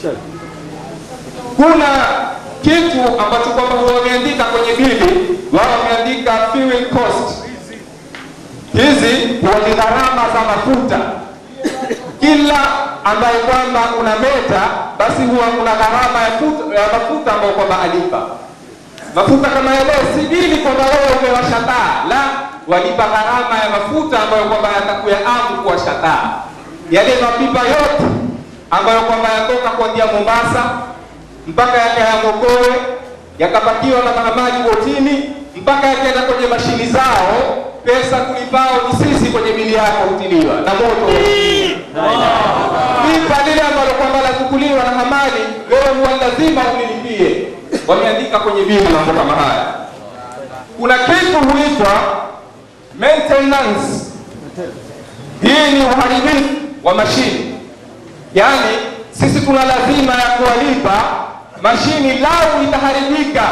kuna kitu ambacho kwamba huwa wameandika kwenye bili, wao wameandika fuel cost. Hizi huwa ni gharama za mafuta. Kila ambaye kwamba una meta, basi huwa kuna gharama ya, futa- ya mafuta ambayo kwamba alipa mafuta kama yale, si bili kwamba wewe umewasha taa, la walipa gharama ya mafuta ambayo kwamba yatakuya amu kuwasha taa, yale mapipa yote ambayo kwamba yatoka kuanzia Mombasa mpaka yakaya Mokowe yakapakiwa na mahamadi botini mpaka yakaenda kwenye mashini zao, pesa kulipao ni sisi kwenye bili yako hutiliwa na moto pipa lile ambalo kwamba lachukuliwa na hamali, wewe huwa lazima ulilipie. Wameandika kwenye bili mambo kama haya. Kuna kitu huitwa maintenance. Hii ni uharibifu wa mashini, yaani sisi tuna lazima ya kuwalipa mashini, lau itaharibika,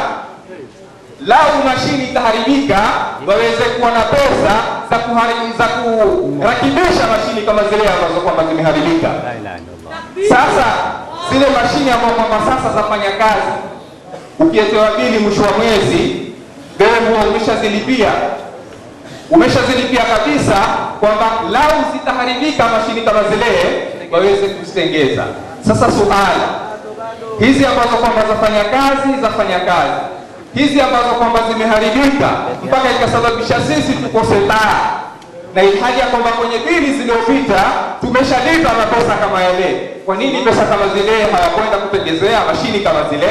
lau mashini itaharibika, waweze kuwa na pesa za kuhari- za kurakibisha mashini kama zile ambazo kwamba zimeharibika. Sasa zile mashini ambazo kwamba sasa zafanya kazi, ukietewa bili mwisho wa mwezi, wewe huwa umeshazilipia umeshazilipia kabisa, kwamba lau zitaharibika mashini kama zile waweze kuzitengeza. Sasa suala hizi ambazo kwamba zafanya kazi zafanya kazi, hizi ambazo kwamba zimeharibika mpaka ikasababisha sisi tukose taa, na ilhali ya kwamba kwenye bili zilizopita tumeshalipa mapesa kama yale. Kwa nini pesa kama zile hawakwenda kutengezea mashini kama zile?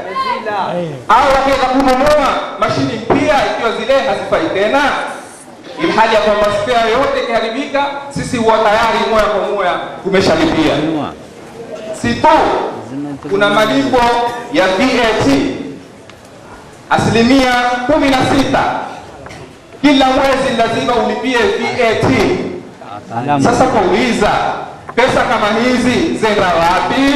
Au wakiweza kununua mashini mpya ikiwa zile hazifai tena? ilhali ya kwamba spare yote ikiharibika, sisi huwa tayari moya kwa moya tumeshalipia. Si tu kuna malipo ya VAT asilimia kumi na sita kila mwezi lazima ulipie VAT. Sasa kauliza, pesa kama hizi zenda wapi?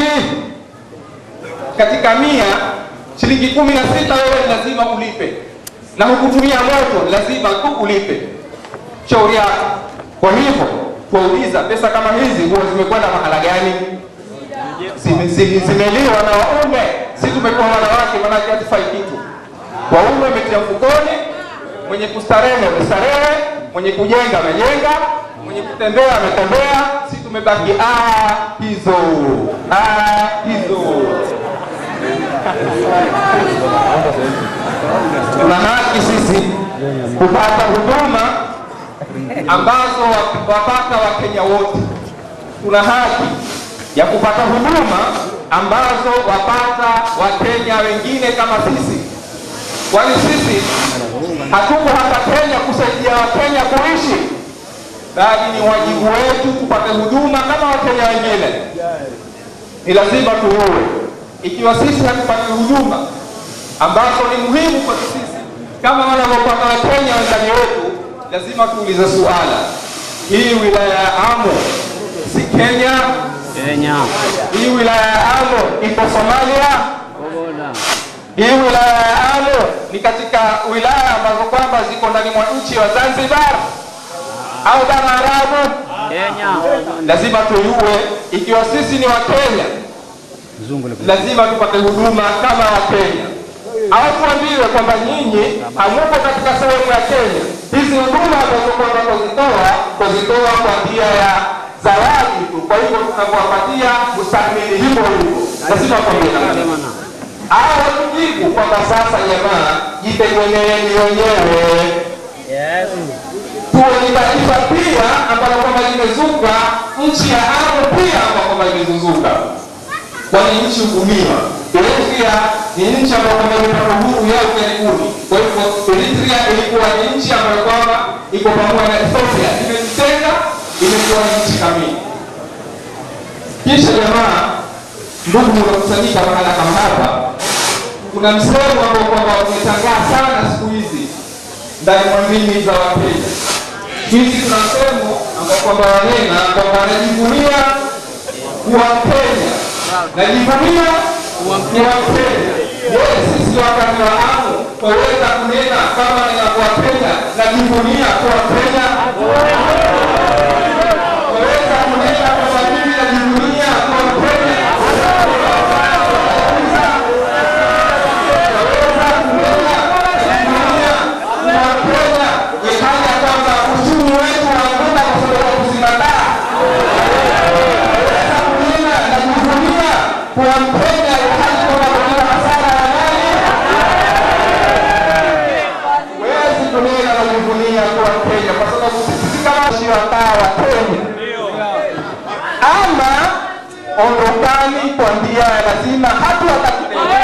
Katika mia shilingi kumi na sita wewe lazima ulipe, na hukutumia moto lazima tu ulipe shauri yako. Kwa hivyo kuwauliza pesa kama hizi huwa zimekwenda mahala gani? Zime- zime- Zimeliwa na waume, si tumekuwa wanawake, manake hatufai kitu. Waume wametia mfukoni, mwenye kustarehe amestarehe, mwenye kujenga amejenga, mwenye kutembea ametembea, si tumebaki ah, hizo ah, hizo tuna haki sisi kupata huduma ambazo wa- wapata wakenya wote tuna haki ya kupata huduma ambazo wapata wakenya wengine kama sisi kwani sisi hatuko hapa kenya kusaidia wakenya kuishi bali ni wajibu wetu kupata huduma kama wakenya wengine ni lazima tuue ikiwa sisi hatupati huduma ambazo ni muhimu kwa sisi kama wanavyopata wakenya wendani wetu lazima tuulize suala hii wilaya ya amo si kenya Kenya. hii wilaya ya amo ipo somalia hii wilaya ya amo ni katika wilaya ambazo kwamba ziko ndani mwa nchi wa zanzibar au bara arabu Kenya. lazima tuyue ikiwa sisi ni wakenya lazima tupate huduma kama wakenya au tuambiwe kwamba nyinyi hamuko katika sehemu ya kenya hizi huduma ambazo kwamba kuzitoa kuzitoa kwa njia ya zawadi tu kwa hivyo tunakuwapatia mustahimili hivyo hivyo lazima tuambie namna hiyo. au watujibu kwamba sasa jamaa jitegemeeni wenyewe tuwe ni taifa pia ambalo kwamba limezuka nchi ya Arabu pia ambao kwamba imezunguka kwani nchi hukumiwa Eritrea ni nchi ambayo kwamba imepata uhuru yao karibuni kwa hivyo Eritrea ilikuwa ni nchi ambayo kwamba iko pamoja na Ethiopia imejitenga imekuwa ni nchi kamili kisha jamaa ndugu mnakusanyika mahala kama hapa kuna msemo ambao kwamba umetangaa sana siku hizi ndani mwa ndimi za Wakenya. Hizi tuna msemo ambao kwamba wanena kwamba anajivunia kuwa Mkenya, najivunia kuwa Mkenya. Je, sisi wakati wa amu twaweza kunena kama ninakuwa Kenya, najivunia kuwa Kenya? Twaweza kunena kwamba mimi najivunia kuwa Mkenya? ikaja kwamba uchumi wetu unaanguka kwa sababu ya kuzima taa. Naweza kunena na kuvunia kuwa Mkenya ilhali kwamba kuna hasara ya mali. Huwezi kunena na kuvunia kuwa Mkenya kwa sababu sisi si kama wa taa wa Kenya. Ama ondokani kwa njia ya lazima hatu wakati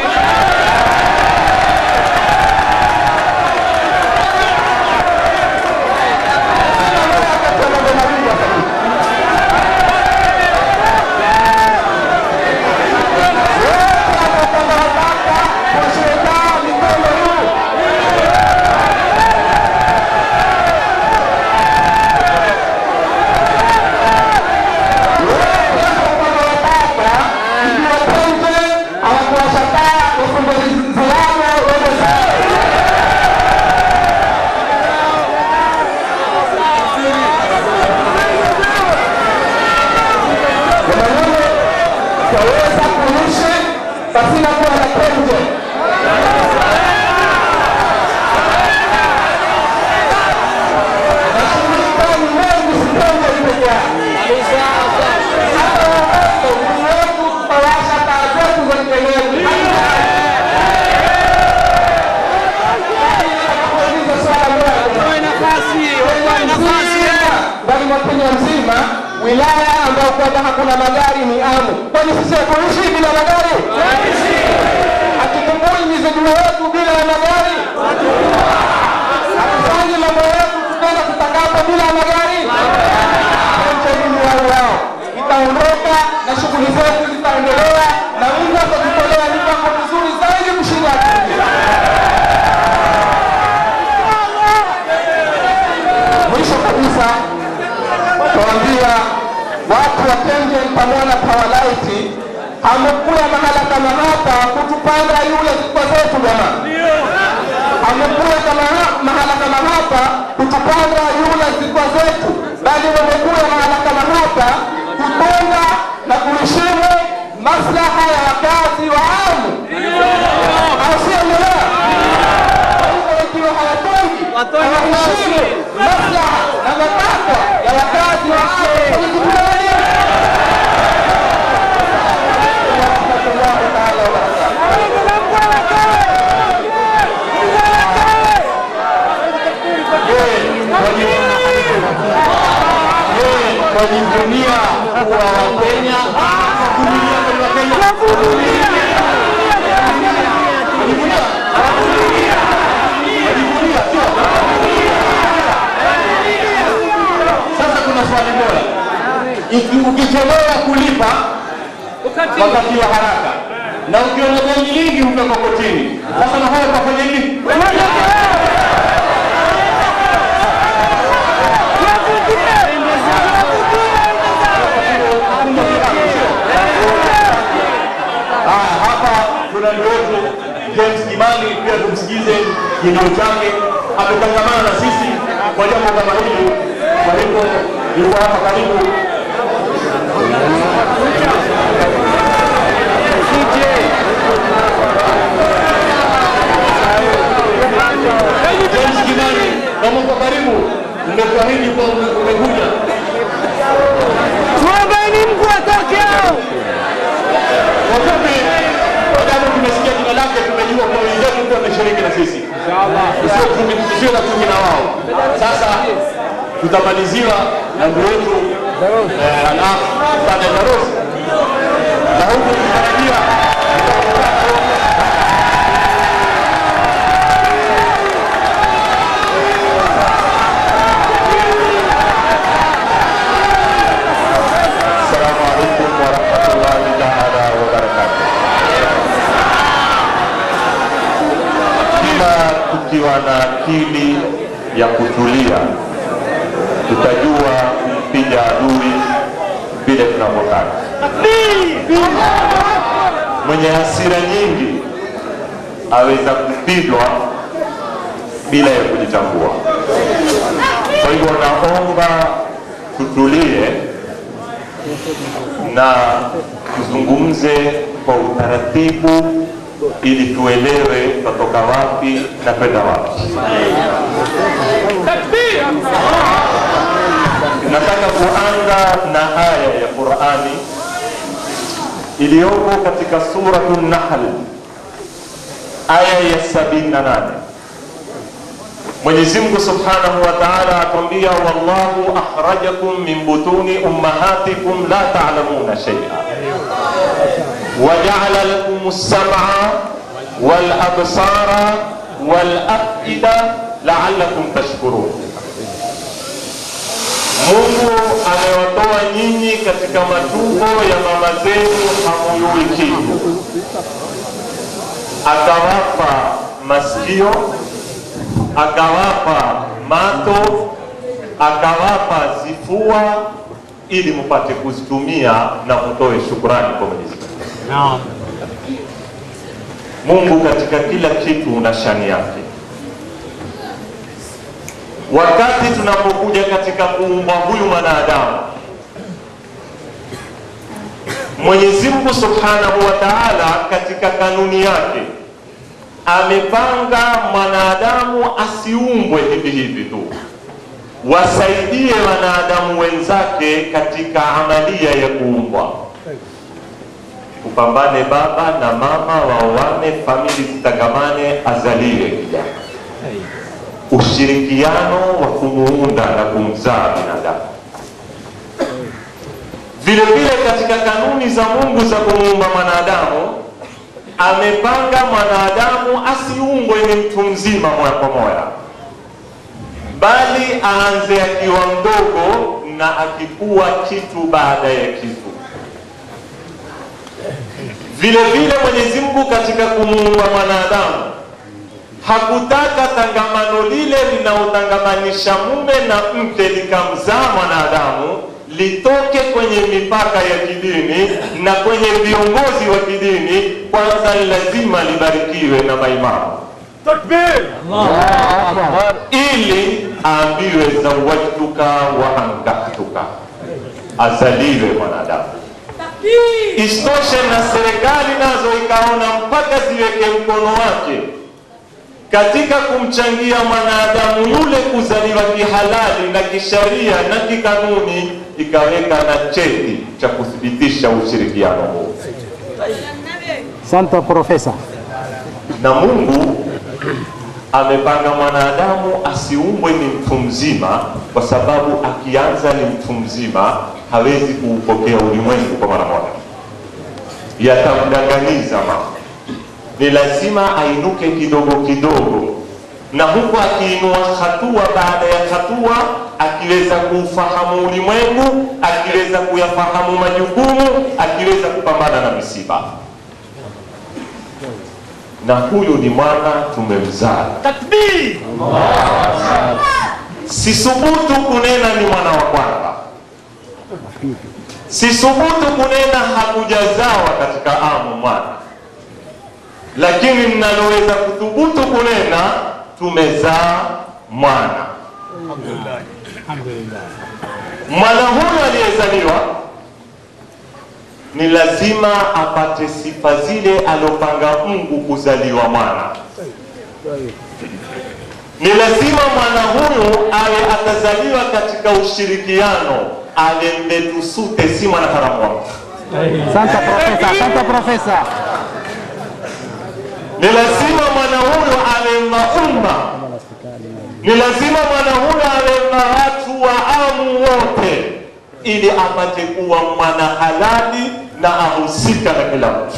twaweza kuishi pasina kuwa na penje. Mashirika ni mengi, si penje peke yake. Hata watoto, umri wetu tutawasha taa zetu za mbeleni. Nakuuliza swala moja. ndani mwa Kenya nzima wilaya ambayo kwamba hakuna magari ni Amu. Kwani sisi hatuishi bila magari? Hatutumbui mizigo yetu bila ya magari? Hatufanyi mambo yetu tukaenda kutangaza bila ya magari? Pensheni yao yao itaondoka na shughuli zetu zitaendelea, na Mungu atatutolea mipango mizuri zaidi kushinda akili. Mwisho kabisa tuambia watu wa Kengen pamoja na Powerlight hamkuya mahala kama hapa kutupanda yule zikwa zetu jamaa. Hamkuya kama ha- mahala kama hapa kutupanda yule zikwa zetu, bali wamekuya mahala kama hapa kutunga na kuheshimu maslaha ya wakazi wa Amu, au sio? Endelea. Kwa hivyo ikiwa hawatungi hawaheshimu maslaha na matakwa ya wakazi wa Amu, kwenye kitu gani? Warahmatullahi taala wabarakatuh. wanajivunia kuwa Wakenya, kuvumilia kwa Wakenya. Wanajivunia? Wanajivunia, sio? Sasa kuna swali bora, Iki- ukichelewa kulipa wakati wa haraka na ukiona deni lingi upelekwa kotini. Sasa na haya utafanya nini? Haya, hapa kuna ndugu wetu James Kimani, pia tumsikize kilio chake. Ametangamana na sisi kwa jambo kama hili, kwa hivyo yuko hapa karibu. James Kimani, kama uko karibu, umekuahidi kuwa ume- umekuja. Tuombeni Mungu atoke hao. Kwa fupi, sababu tumesikia jina lake, tumejua kwa wenzetu pia wameshiriki na sisi. Tusiwe chuki- tusiwe na chuki na wao. Sasa tutamaliziwa na ndugu wetu eh, Alaf Fadel Daros na huku tukitarajia Assalamu alaikum warahmatullahi taala wabarakatuh. Kila tukiwa na akili ya kutulia, tutajua kumpiga adui vile tunavyotaka. Mwenye hasira nyingi aweza kupigwa bila ya kujitambua. Kwa hivyo naomba tutulie na tuzungumze kwa utaratibu ili tuelewe tutatoka wapi na kwenda wapi. Nataka kuanza na aya ya Qur'ani iliyoko katika suratu Nahl aya ya sabini na nane. Mwenyezi Mungu Subhanahu wa Ta'ala atuambia, wallahu akhrajakum min butuni ummahatikum la ta'lamuna shay'a waja'ala lakum as-sam'a wal absara wal af'ida la'allakum tashkurun. Mungu amewatoa nyinyi katika matumbo ya mama zenu hamuyui kitu, akawapa masikio akawapa mato, akawapa zifua ili mpate kuzitumia na mtoe shukrani kwa Mwenyezi Mungu. Mungu katika kila kitu una shani yake. Wakati tunapokuja katika kuumba huyu mwanadamu, Mwenyezi Mungu Subhanahu wa Ta'ala katika kanuni yake amepanga mwanadamu asiumbwe hivi hivi tu, wasaidie wanadamu wenzake katika amalia ya kuumbwa. Kupambane baba na mama, waoane, famili zitagamane, azaliwe kijana. Ushirikiano wa kumuunda na kumzaa binadamu. Vile vile katika kanuni za Mungu za kumuumba mwanadamu amepanga mwanadamu asiumbwe ni mtu mzima moya kwa moya, bali aanze akiwa mdogo na akikuwa kitu baada ya kitu. Vile vile Mwenyezi Mungu katika kumuumba mwanadamu hakutaka tangamano lile linaotangamanisha mume na mke likamzaa mwanadamu litoke kwenye mipaka ya kidini na kwenye viongozi wa kidini, kwanza ni lazima libarikiwe na maimamu ili aambiwe zawajtuka wa ankahtuka, azaliwe mwanadamu. Isitoshe na serikali nazo ikaona mpaka ziweke mkono wake katika kumchangia mwanadamu yule kuzaliwa kihalali na kisharia na kikanuni, ikaweka na cheti cha kuthibitisha ushirikiano huu. Santa Profesa. Na Mungu amepanga mwanadamu asiumbwe ni mtu mzima, kwa sababu akianza ni mtu mzima hawezi kuupokea ulimwengu kwa mara moja, yatamdanganiza mambo. Ni lazima ainuke kidogo kidogo, na huku akiinua hatua baada ya hatua, akiweza kuufahamu ulimwengu, akiweza kuyafahamu majukumu, akiweza kupambana na misiba na huyu ni mwana tumemzaa. Takbir! Sisubutu kunena ni mwana wa kwanza, sisubutu kunena hakujazawa katika amu mwana, lakini ninaloweza kuthubutu kunena tumezaa mwana. Mwana huyu aliyezaliwa ni lazima apate sifa zile alopanga Mungu kuzaliwa mwana. Ni lazima mwana huyu awe atazaliwa katika ushirikiano, awe mbetusute, si mwana haramu wa mtu. Santa profesa, santa profesa. Ni lazima mwana huyu awe maumma, ni lazima mwana huyu awe na watu wa amu wote, ili apate kuwa mwana halali na ahusika na kila mtu.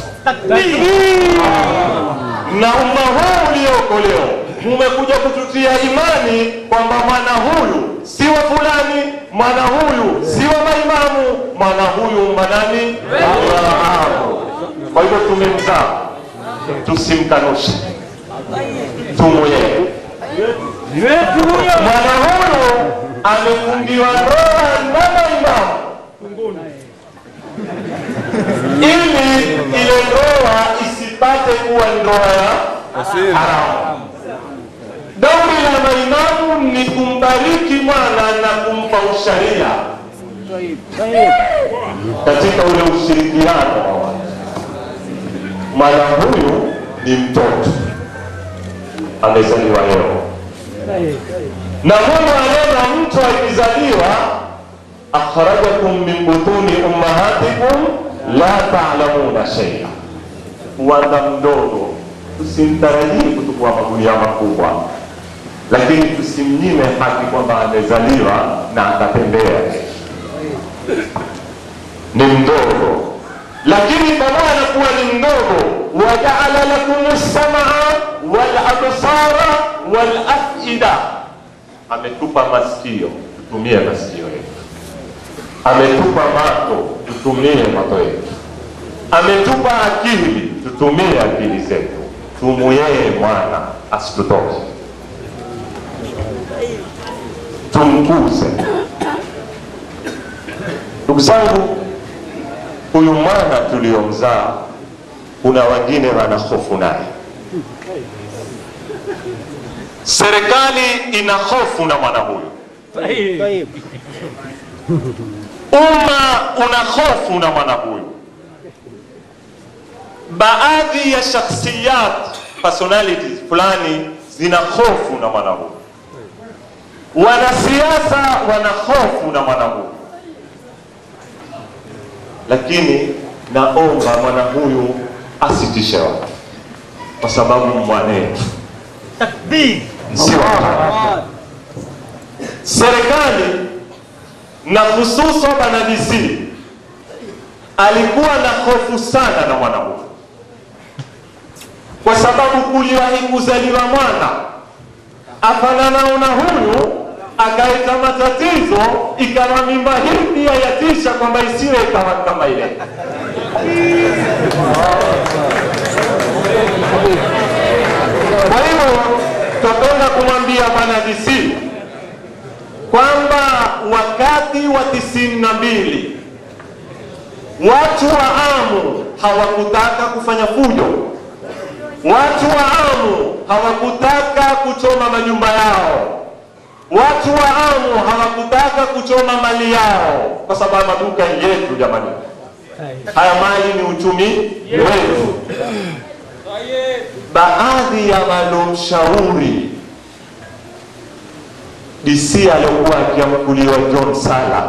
Na umma huu ulioko leo mumekuja kututia imani kwamba mwana huyu si wa fulani, mwana huyu si wa maimamu, mwana huyu manani? Abrahamu. Kwa hivyo tumemzaa, tusimkanushe, tumweye mwana huyu amefungiwa ndoa na maimamu ili ile ndoa isipate kuwa ndoa ya haramu. Dauri la maimamu ni kumbariki mwana na kumpa usharia katika ule ushirikiano wa watu. Mwana huyu ni mtoto amezaliwa leo, na Mungu anena mtu akizaliwa, akhrajakum min butuni ummahatikum la ta'lamuna shay'a, uwanda mdogo, tusimtarajii kutukua magunia makubwa, lakini tusimnyime haki kwamba amezaliwa na akatembea. Ni mdogo, lakini pamoja na kuwa ni mdogo, wajaala lakum samaa wal absara wal afida, ametupa masikio, tutumie masikio yetu ametupa macho, tutumie macho yetu. Ametupa akili, tutumie akili zetu. Tumuyeye mwana asitutoke, tumkuze. Ndugu zangu, huyu mwana tuliomzaa, kuna wengine wana hofu naye. Serikali ina hofu na mwana huyu umma una hofu na mwana huyu. Baadhi ya shakhsiyat personalities fulani zina hofu na mwana huyu, wanasiasa wana hofu na mwana huyu, lakini naomba mwana huyu asitishe watu, kwa sababu mwanetu Takbir! si wa serikali na hususan bwana DC alikuwa na hofu sana na mwana huyu, kwa sababu kuliwahi kuzaliwa mwana afananao na huyu, akaita matatizo, ikawa mimba hii pia yatisha kwamba isiwe ikawa kama ile. Kwa hivyo tutakwenda kumwambia bwana DC kwamba wakati wa tisini na mbili watu wa Amu hawakutaka kufanya fujo, watu wa Amu hawakutaka kuchoma majumba yao, watu wa Amu hawakutaka kuchoma mali yao, kwa sababu maduka yetu jamani, haya mali ni uchumi wetu. Baadhi ya walomshauri DC aliyokuwa akiamkuliwa John Sala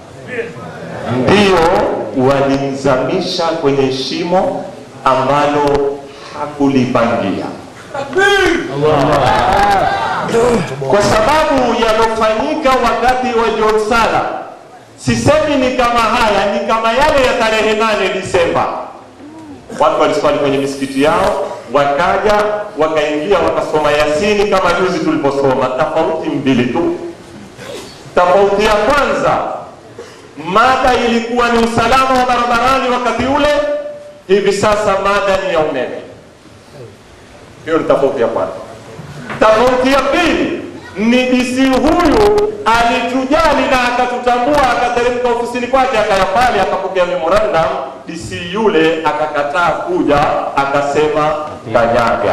ndio walimzamisha kwenye shimo ambalo hakulipangia. kwa sababu yalofanyika wakati wa John Sala, sisemi ni kama haya, ni kama yale ya tarehe nane Disemba. Watu waliswali kwenye misikiti yao, wakaja wakaingia wakasoma Yasini kama juzi tuliposoma. Tofauti mbili tu. Tofauti ya kwanza, mada ilikuwa ni usalama wa barabarani wakati ule, hivi sasa mada ni ya umeme. Hiyo ni tofauti ya kwanza. Tofauti ya pili ni DC huyu alitujali na akatutambua, akateremka ofisini kwake, akaya pale, akapokea memorandum. DC yule akakataa kuja, akasema kanyaga.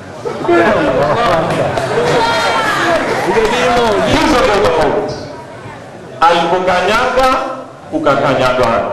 Hizo ndio tofauti. Alipokanyaga kukakanyagana.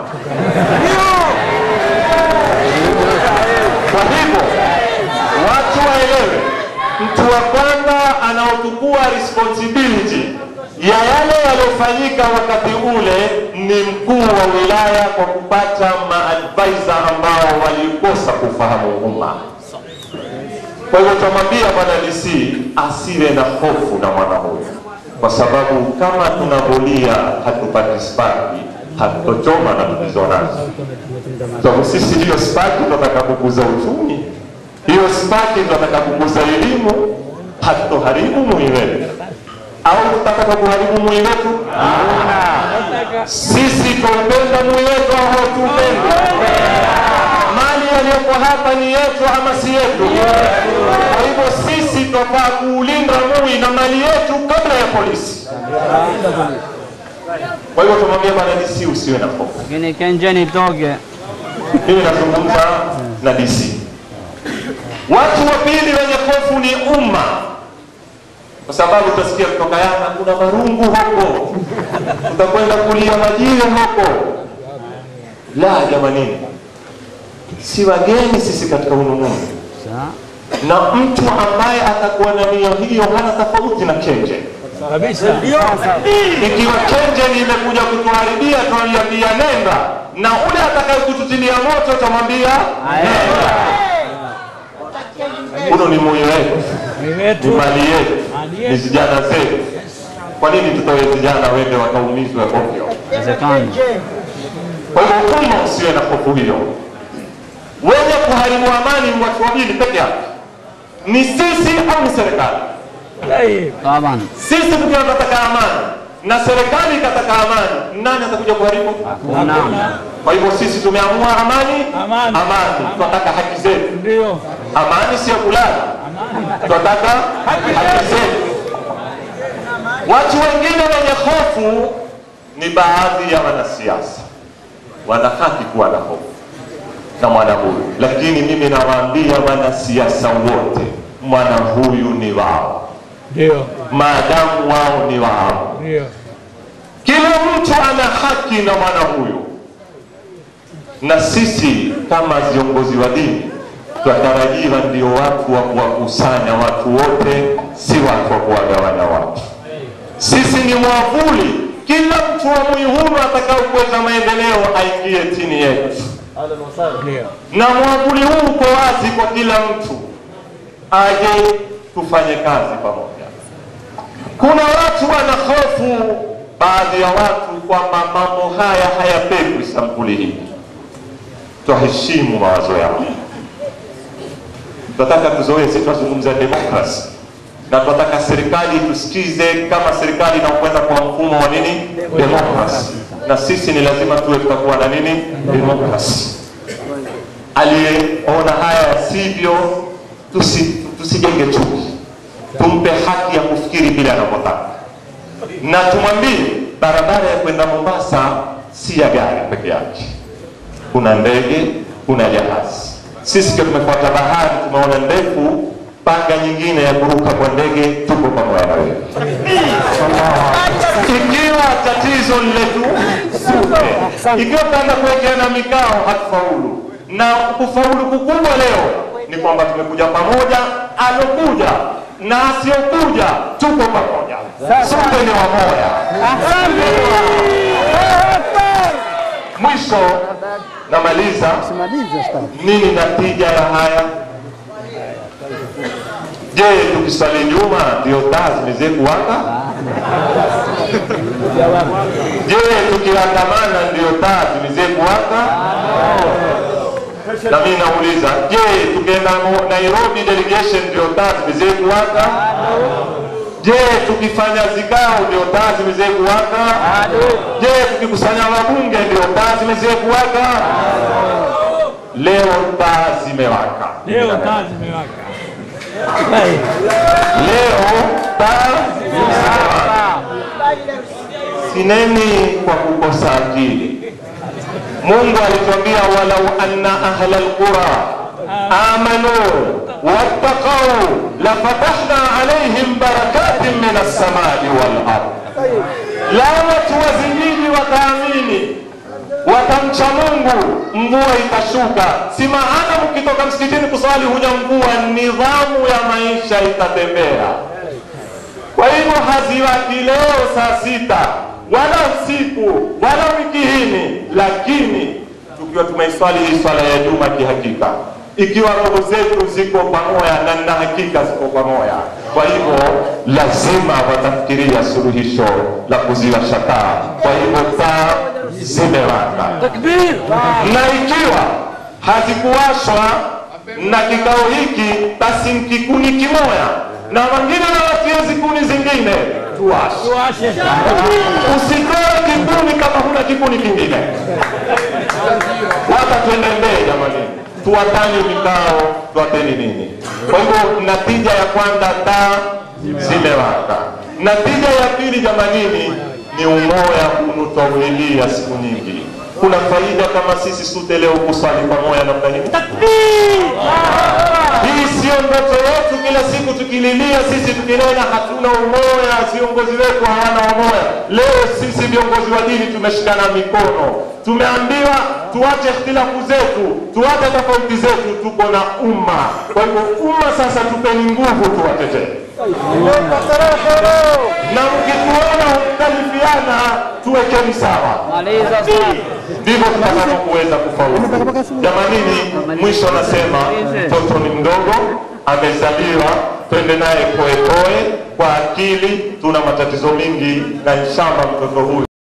Kwa hivyo watu waelewe, mtu wa kwanza anaochukua responsibility ya yale yaliyofanyika wakati ule ni mkuu wa wilaya kwa kupata maadvisor ambao walikosa kufahamu umma. Kwa hivyo tunamwambia bwana DC asiwe na hofu na mwana huyu, kwa sababu kama tunavolia hatupati spaki, hatutochoma na tulizo nazo. Sababu sisi hiyo spaki tunataka kukuza uchumi, hiyo spaki tunataka kukuza elimu, hatutoharibu mui wetu au tutataka kuharibu mui wetu? Sisi twaupenda mui wetu au hatuupendi? Mali yaliyoko hapa ni yetu ama si yetu? Kwa hivyo sisi twafaa kuulinda mui na mali yetu kabla ya polisi. Kwa hivyo tumwambia bwana DC usiwe na hofu. Lakini kenjeni toge. Mimi nazungumza na DC. Watu wa pili wenye hofu ni umma, kwa sababu utasikia kutoka Yanga kuna marungu huko, utakwenda kulia majiwe huko. La jamanini, si wageni sisi katika ulimwengu, na mtu ambaye atakuwa na nia hiyo hana tofauti na kenje ikiwa kenje imekuja kutuharibia, tunaliambia nenda, na ule atakaye kututilia moto tamwambia nenda. Huno ni moyo wetu, ni mali yetu, ni vijana zetu. Kwa nini tutoe vijana wende wakaumizwe ovyo? Kwa hivyo umma usiwe na hofu hiyo. Wenye kuharibu amani ni watu wawili peke yake, ni sisi au ni serikali? Taban. Sisi tukiwa tunataka amani na serikali ikataka amani, nani atakuja kuharibu? Hakuna. Kwa hivyo sisi tumeamua amani, amani, amani. Tunataka haki zetu. Ndio. Amani sio kulala, tunataka haki zetu. Watu wengine wenye hofu ni baadhi ya wanasiasa, wana haki kuwa na hofu na mwana huyu, lakini mimi nawaambia wanasiasa wote, mwana huyu ni wao Ndio. maadamu wao ni wao. Ndio. Kila mtu ana haki na mwana huyu, na sisi kama viongozi wa dini twatarajiwa ndio watu wa kuwakusanya watu wote, si watu wa kuwagawanya watu. Sisi ni mwavuli, kila mtu wa Mwihunu atakao kuweza maendeleo aingie chini yetu, Ndio. na mwavuli huu uko wazi kwa kila mtu aje tufanye kazi pamoja. Kuna watu wana hofu, baadhi ya watu kwamba mambo haya hayapendwi sampuli hii. Twaheshimu mawazo yao, tunataka tuzoee, si tunazungumza demokrasi na tunataka serikali tusikize kama serikali inakwenda kwa mfumo wa nini demokrasi, na sisi ni lazima tuwe tutakuwa na nini demokrasi. Aliyeona haya yasivyo, tusi, tusijenge chuki, tumpe haki ya kufikiri vile anavyotaka, na tumwambie barabara ya kwenda Mombasa si ya gari peke yake, kuna ndege, kuna jahazi. Sisi kwa tumefuata bahari, tumeona ndefu, panga nyingine ya kuruka kwa ndege, tuko pamoja na wewe. Ikiwa tatizo ni letu sote, ikiwa tutaenda kuwekeana mikao, hatufaulu. Na kufaulu kukubwa leo ni kwamba tumekuja pamoja, alokuja na asiokuja, tuko pamoja, sote ni wamoja. Mwisho namaliza, nini natija ya haya? Je, tukiswali nyuma ndio taa zimezee kuwaka? Je, tukiandamana ndio taa zimezee kuwaka? Na mimi nauliza, je, tukienda Mo- Nairobi delegation ndio taa zimezee kuwaka? Je, tukifanya zikao ndio taa zimezee kuwaka? Je, tukikusanya wabunge ndio taa zimezee kuwaka? Leo taa zimewaka. Leo taa zimewaka. Leo taa zimewaka. Sineni kwa kukosa akili. Mungu alituambia walau anna ahla alqura amanu wattaqau lafatahna alaihim barakatin min assamai wal ard, lao watu wa Zimiji wataamini watamcha Mungu, mvua itashuka. Si maana mkitoka msikitini kuswali huja mvua, nidhamu ya maisha itatembea. Kwa hivyo haziwaki leo saa sita wala usiku wala wiki hini, lakini tukiwa tumeiswali hii swala ya juma kihakika, ikiwa roho zetu ziko pamoja na na hakika ziko pamoja. Kwa hivyo lazima watafikiria suluhisho la kuziwasha taa. Kwa hivyo taa zimewaka, na ikiwa hazikuwashwa na kikao hiki, basi nkikuni kimoya na wengine na watie zikuni zingine tuwashe. Usitoe kikuni kama huna kikuni kingine. Hapa twende mbele jamani, tuwatani vikao, tuwateni nini. Kwa hivyo natija ya kwanza, taa zimewaka. Natija ya pili jamanini, ni umoya unutwaulilia siku nyingi. Kuna faida kama sisi sote leo kuswali pamoja namna hii. Hii sio ndoto yetu, kila siku tukililia sisi tukinena hatuna umoya, viongozi wetu hawana umoya. Leo sisi viongozi wa dini tumeshikana mikono, tumeambiwa tuache ikhtilafu zetu, tuache tofauti zetu, tuko na umma. Kwa hivyo umma sasa, tupeni nguvu, tuwatetee na mkituona mkhtalifiana, tuwekeni sawa ndivyo tutakavyo kuweza kufaulu. Jamanini, mwisho nasema mtoto ni mdogo, amezaliwa, twende naye poepoe kwa akili. Tuna matatizo mingi, na inshallah mtoto huyu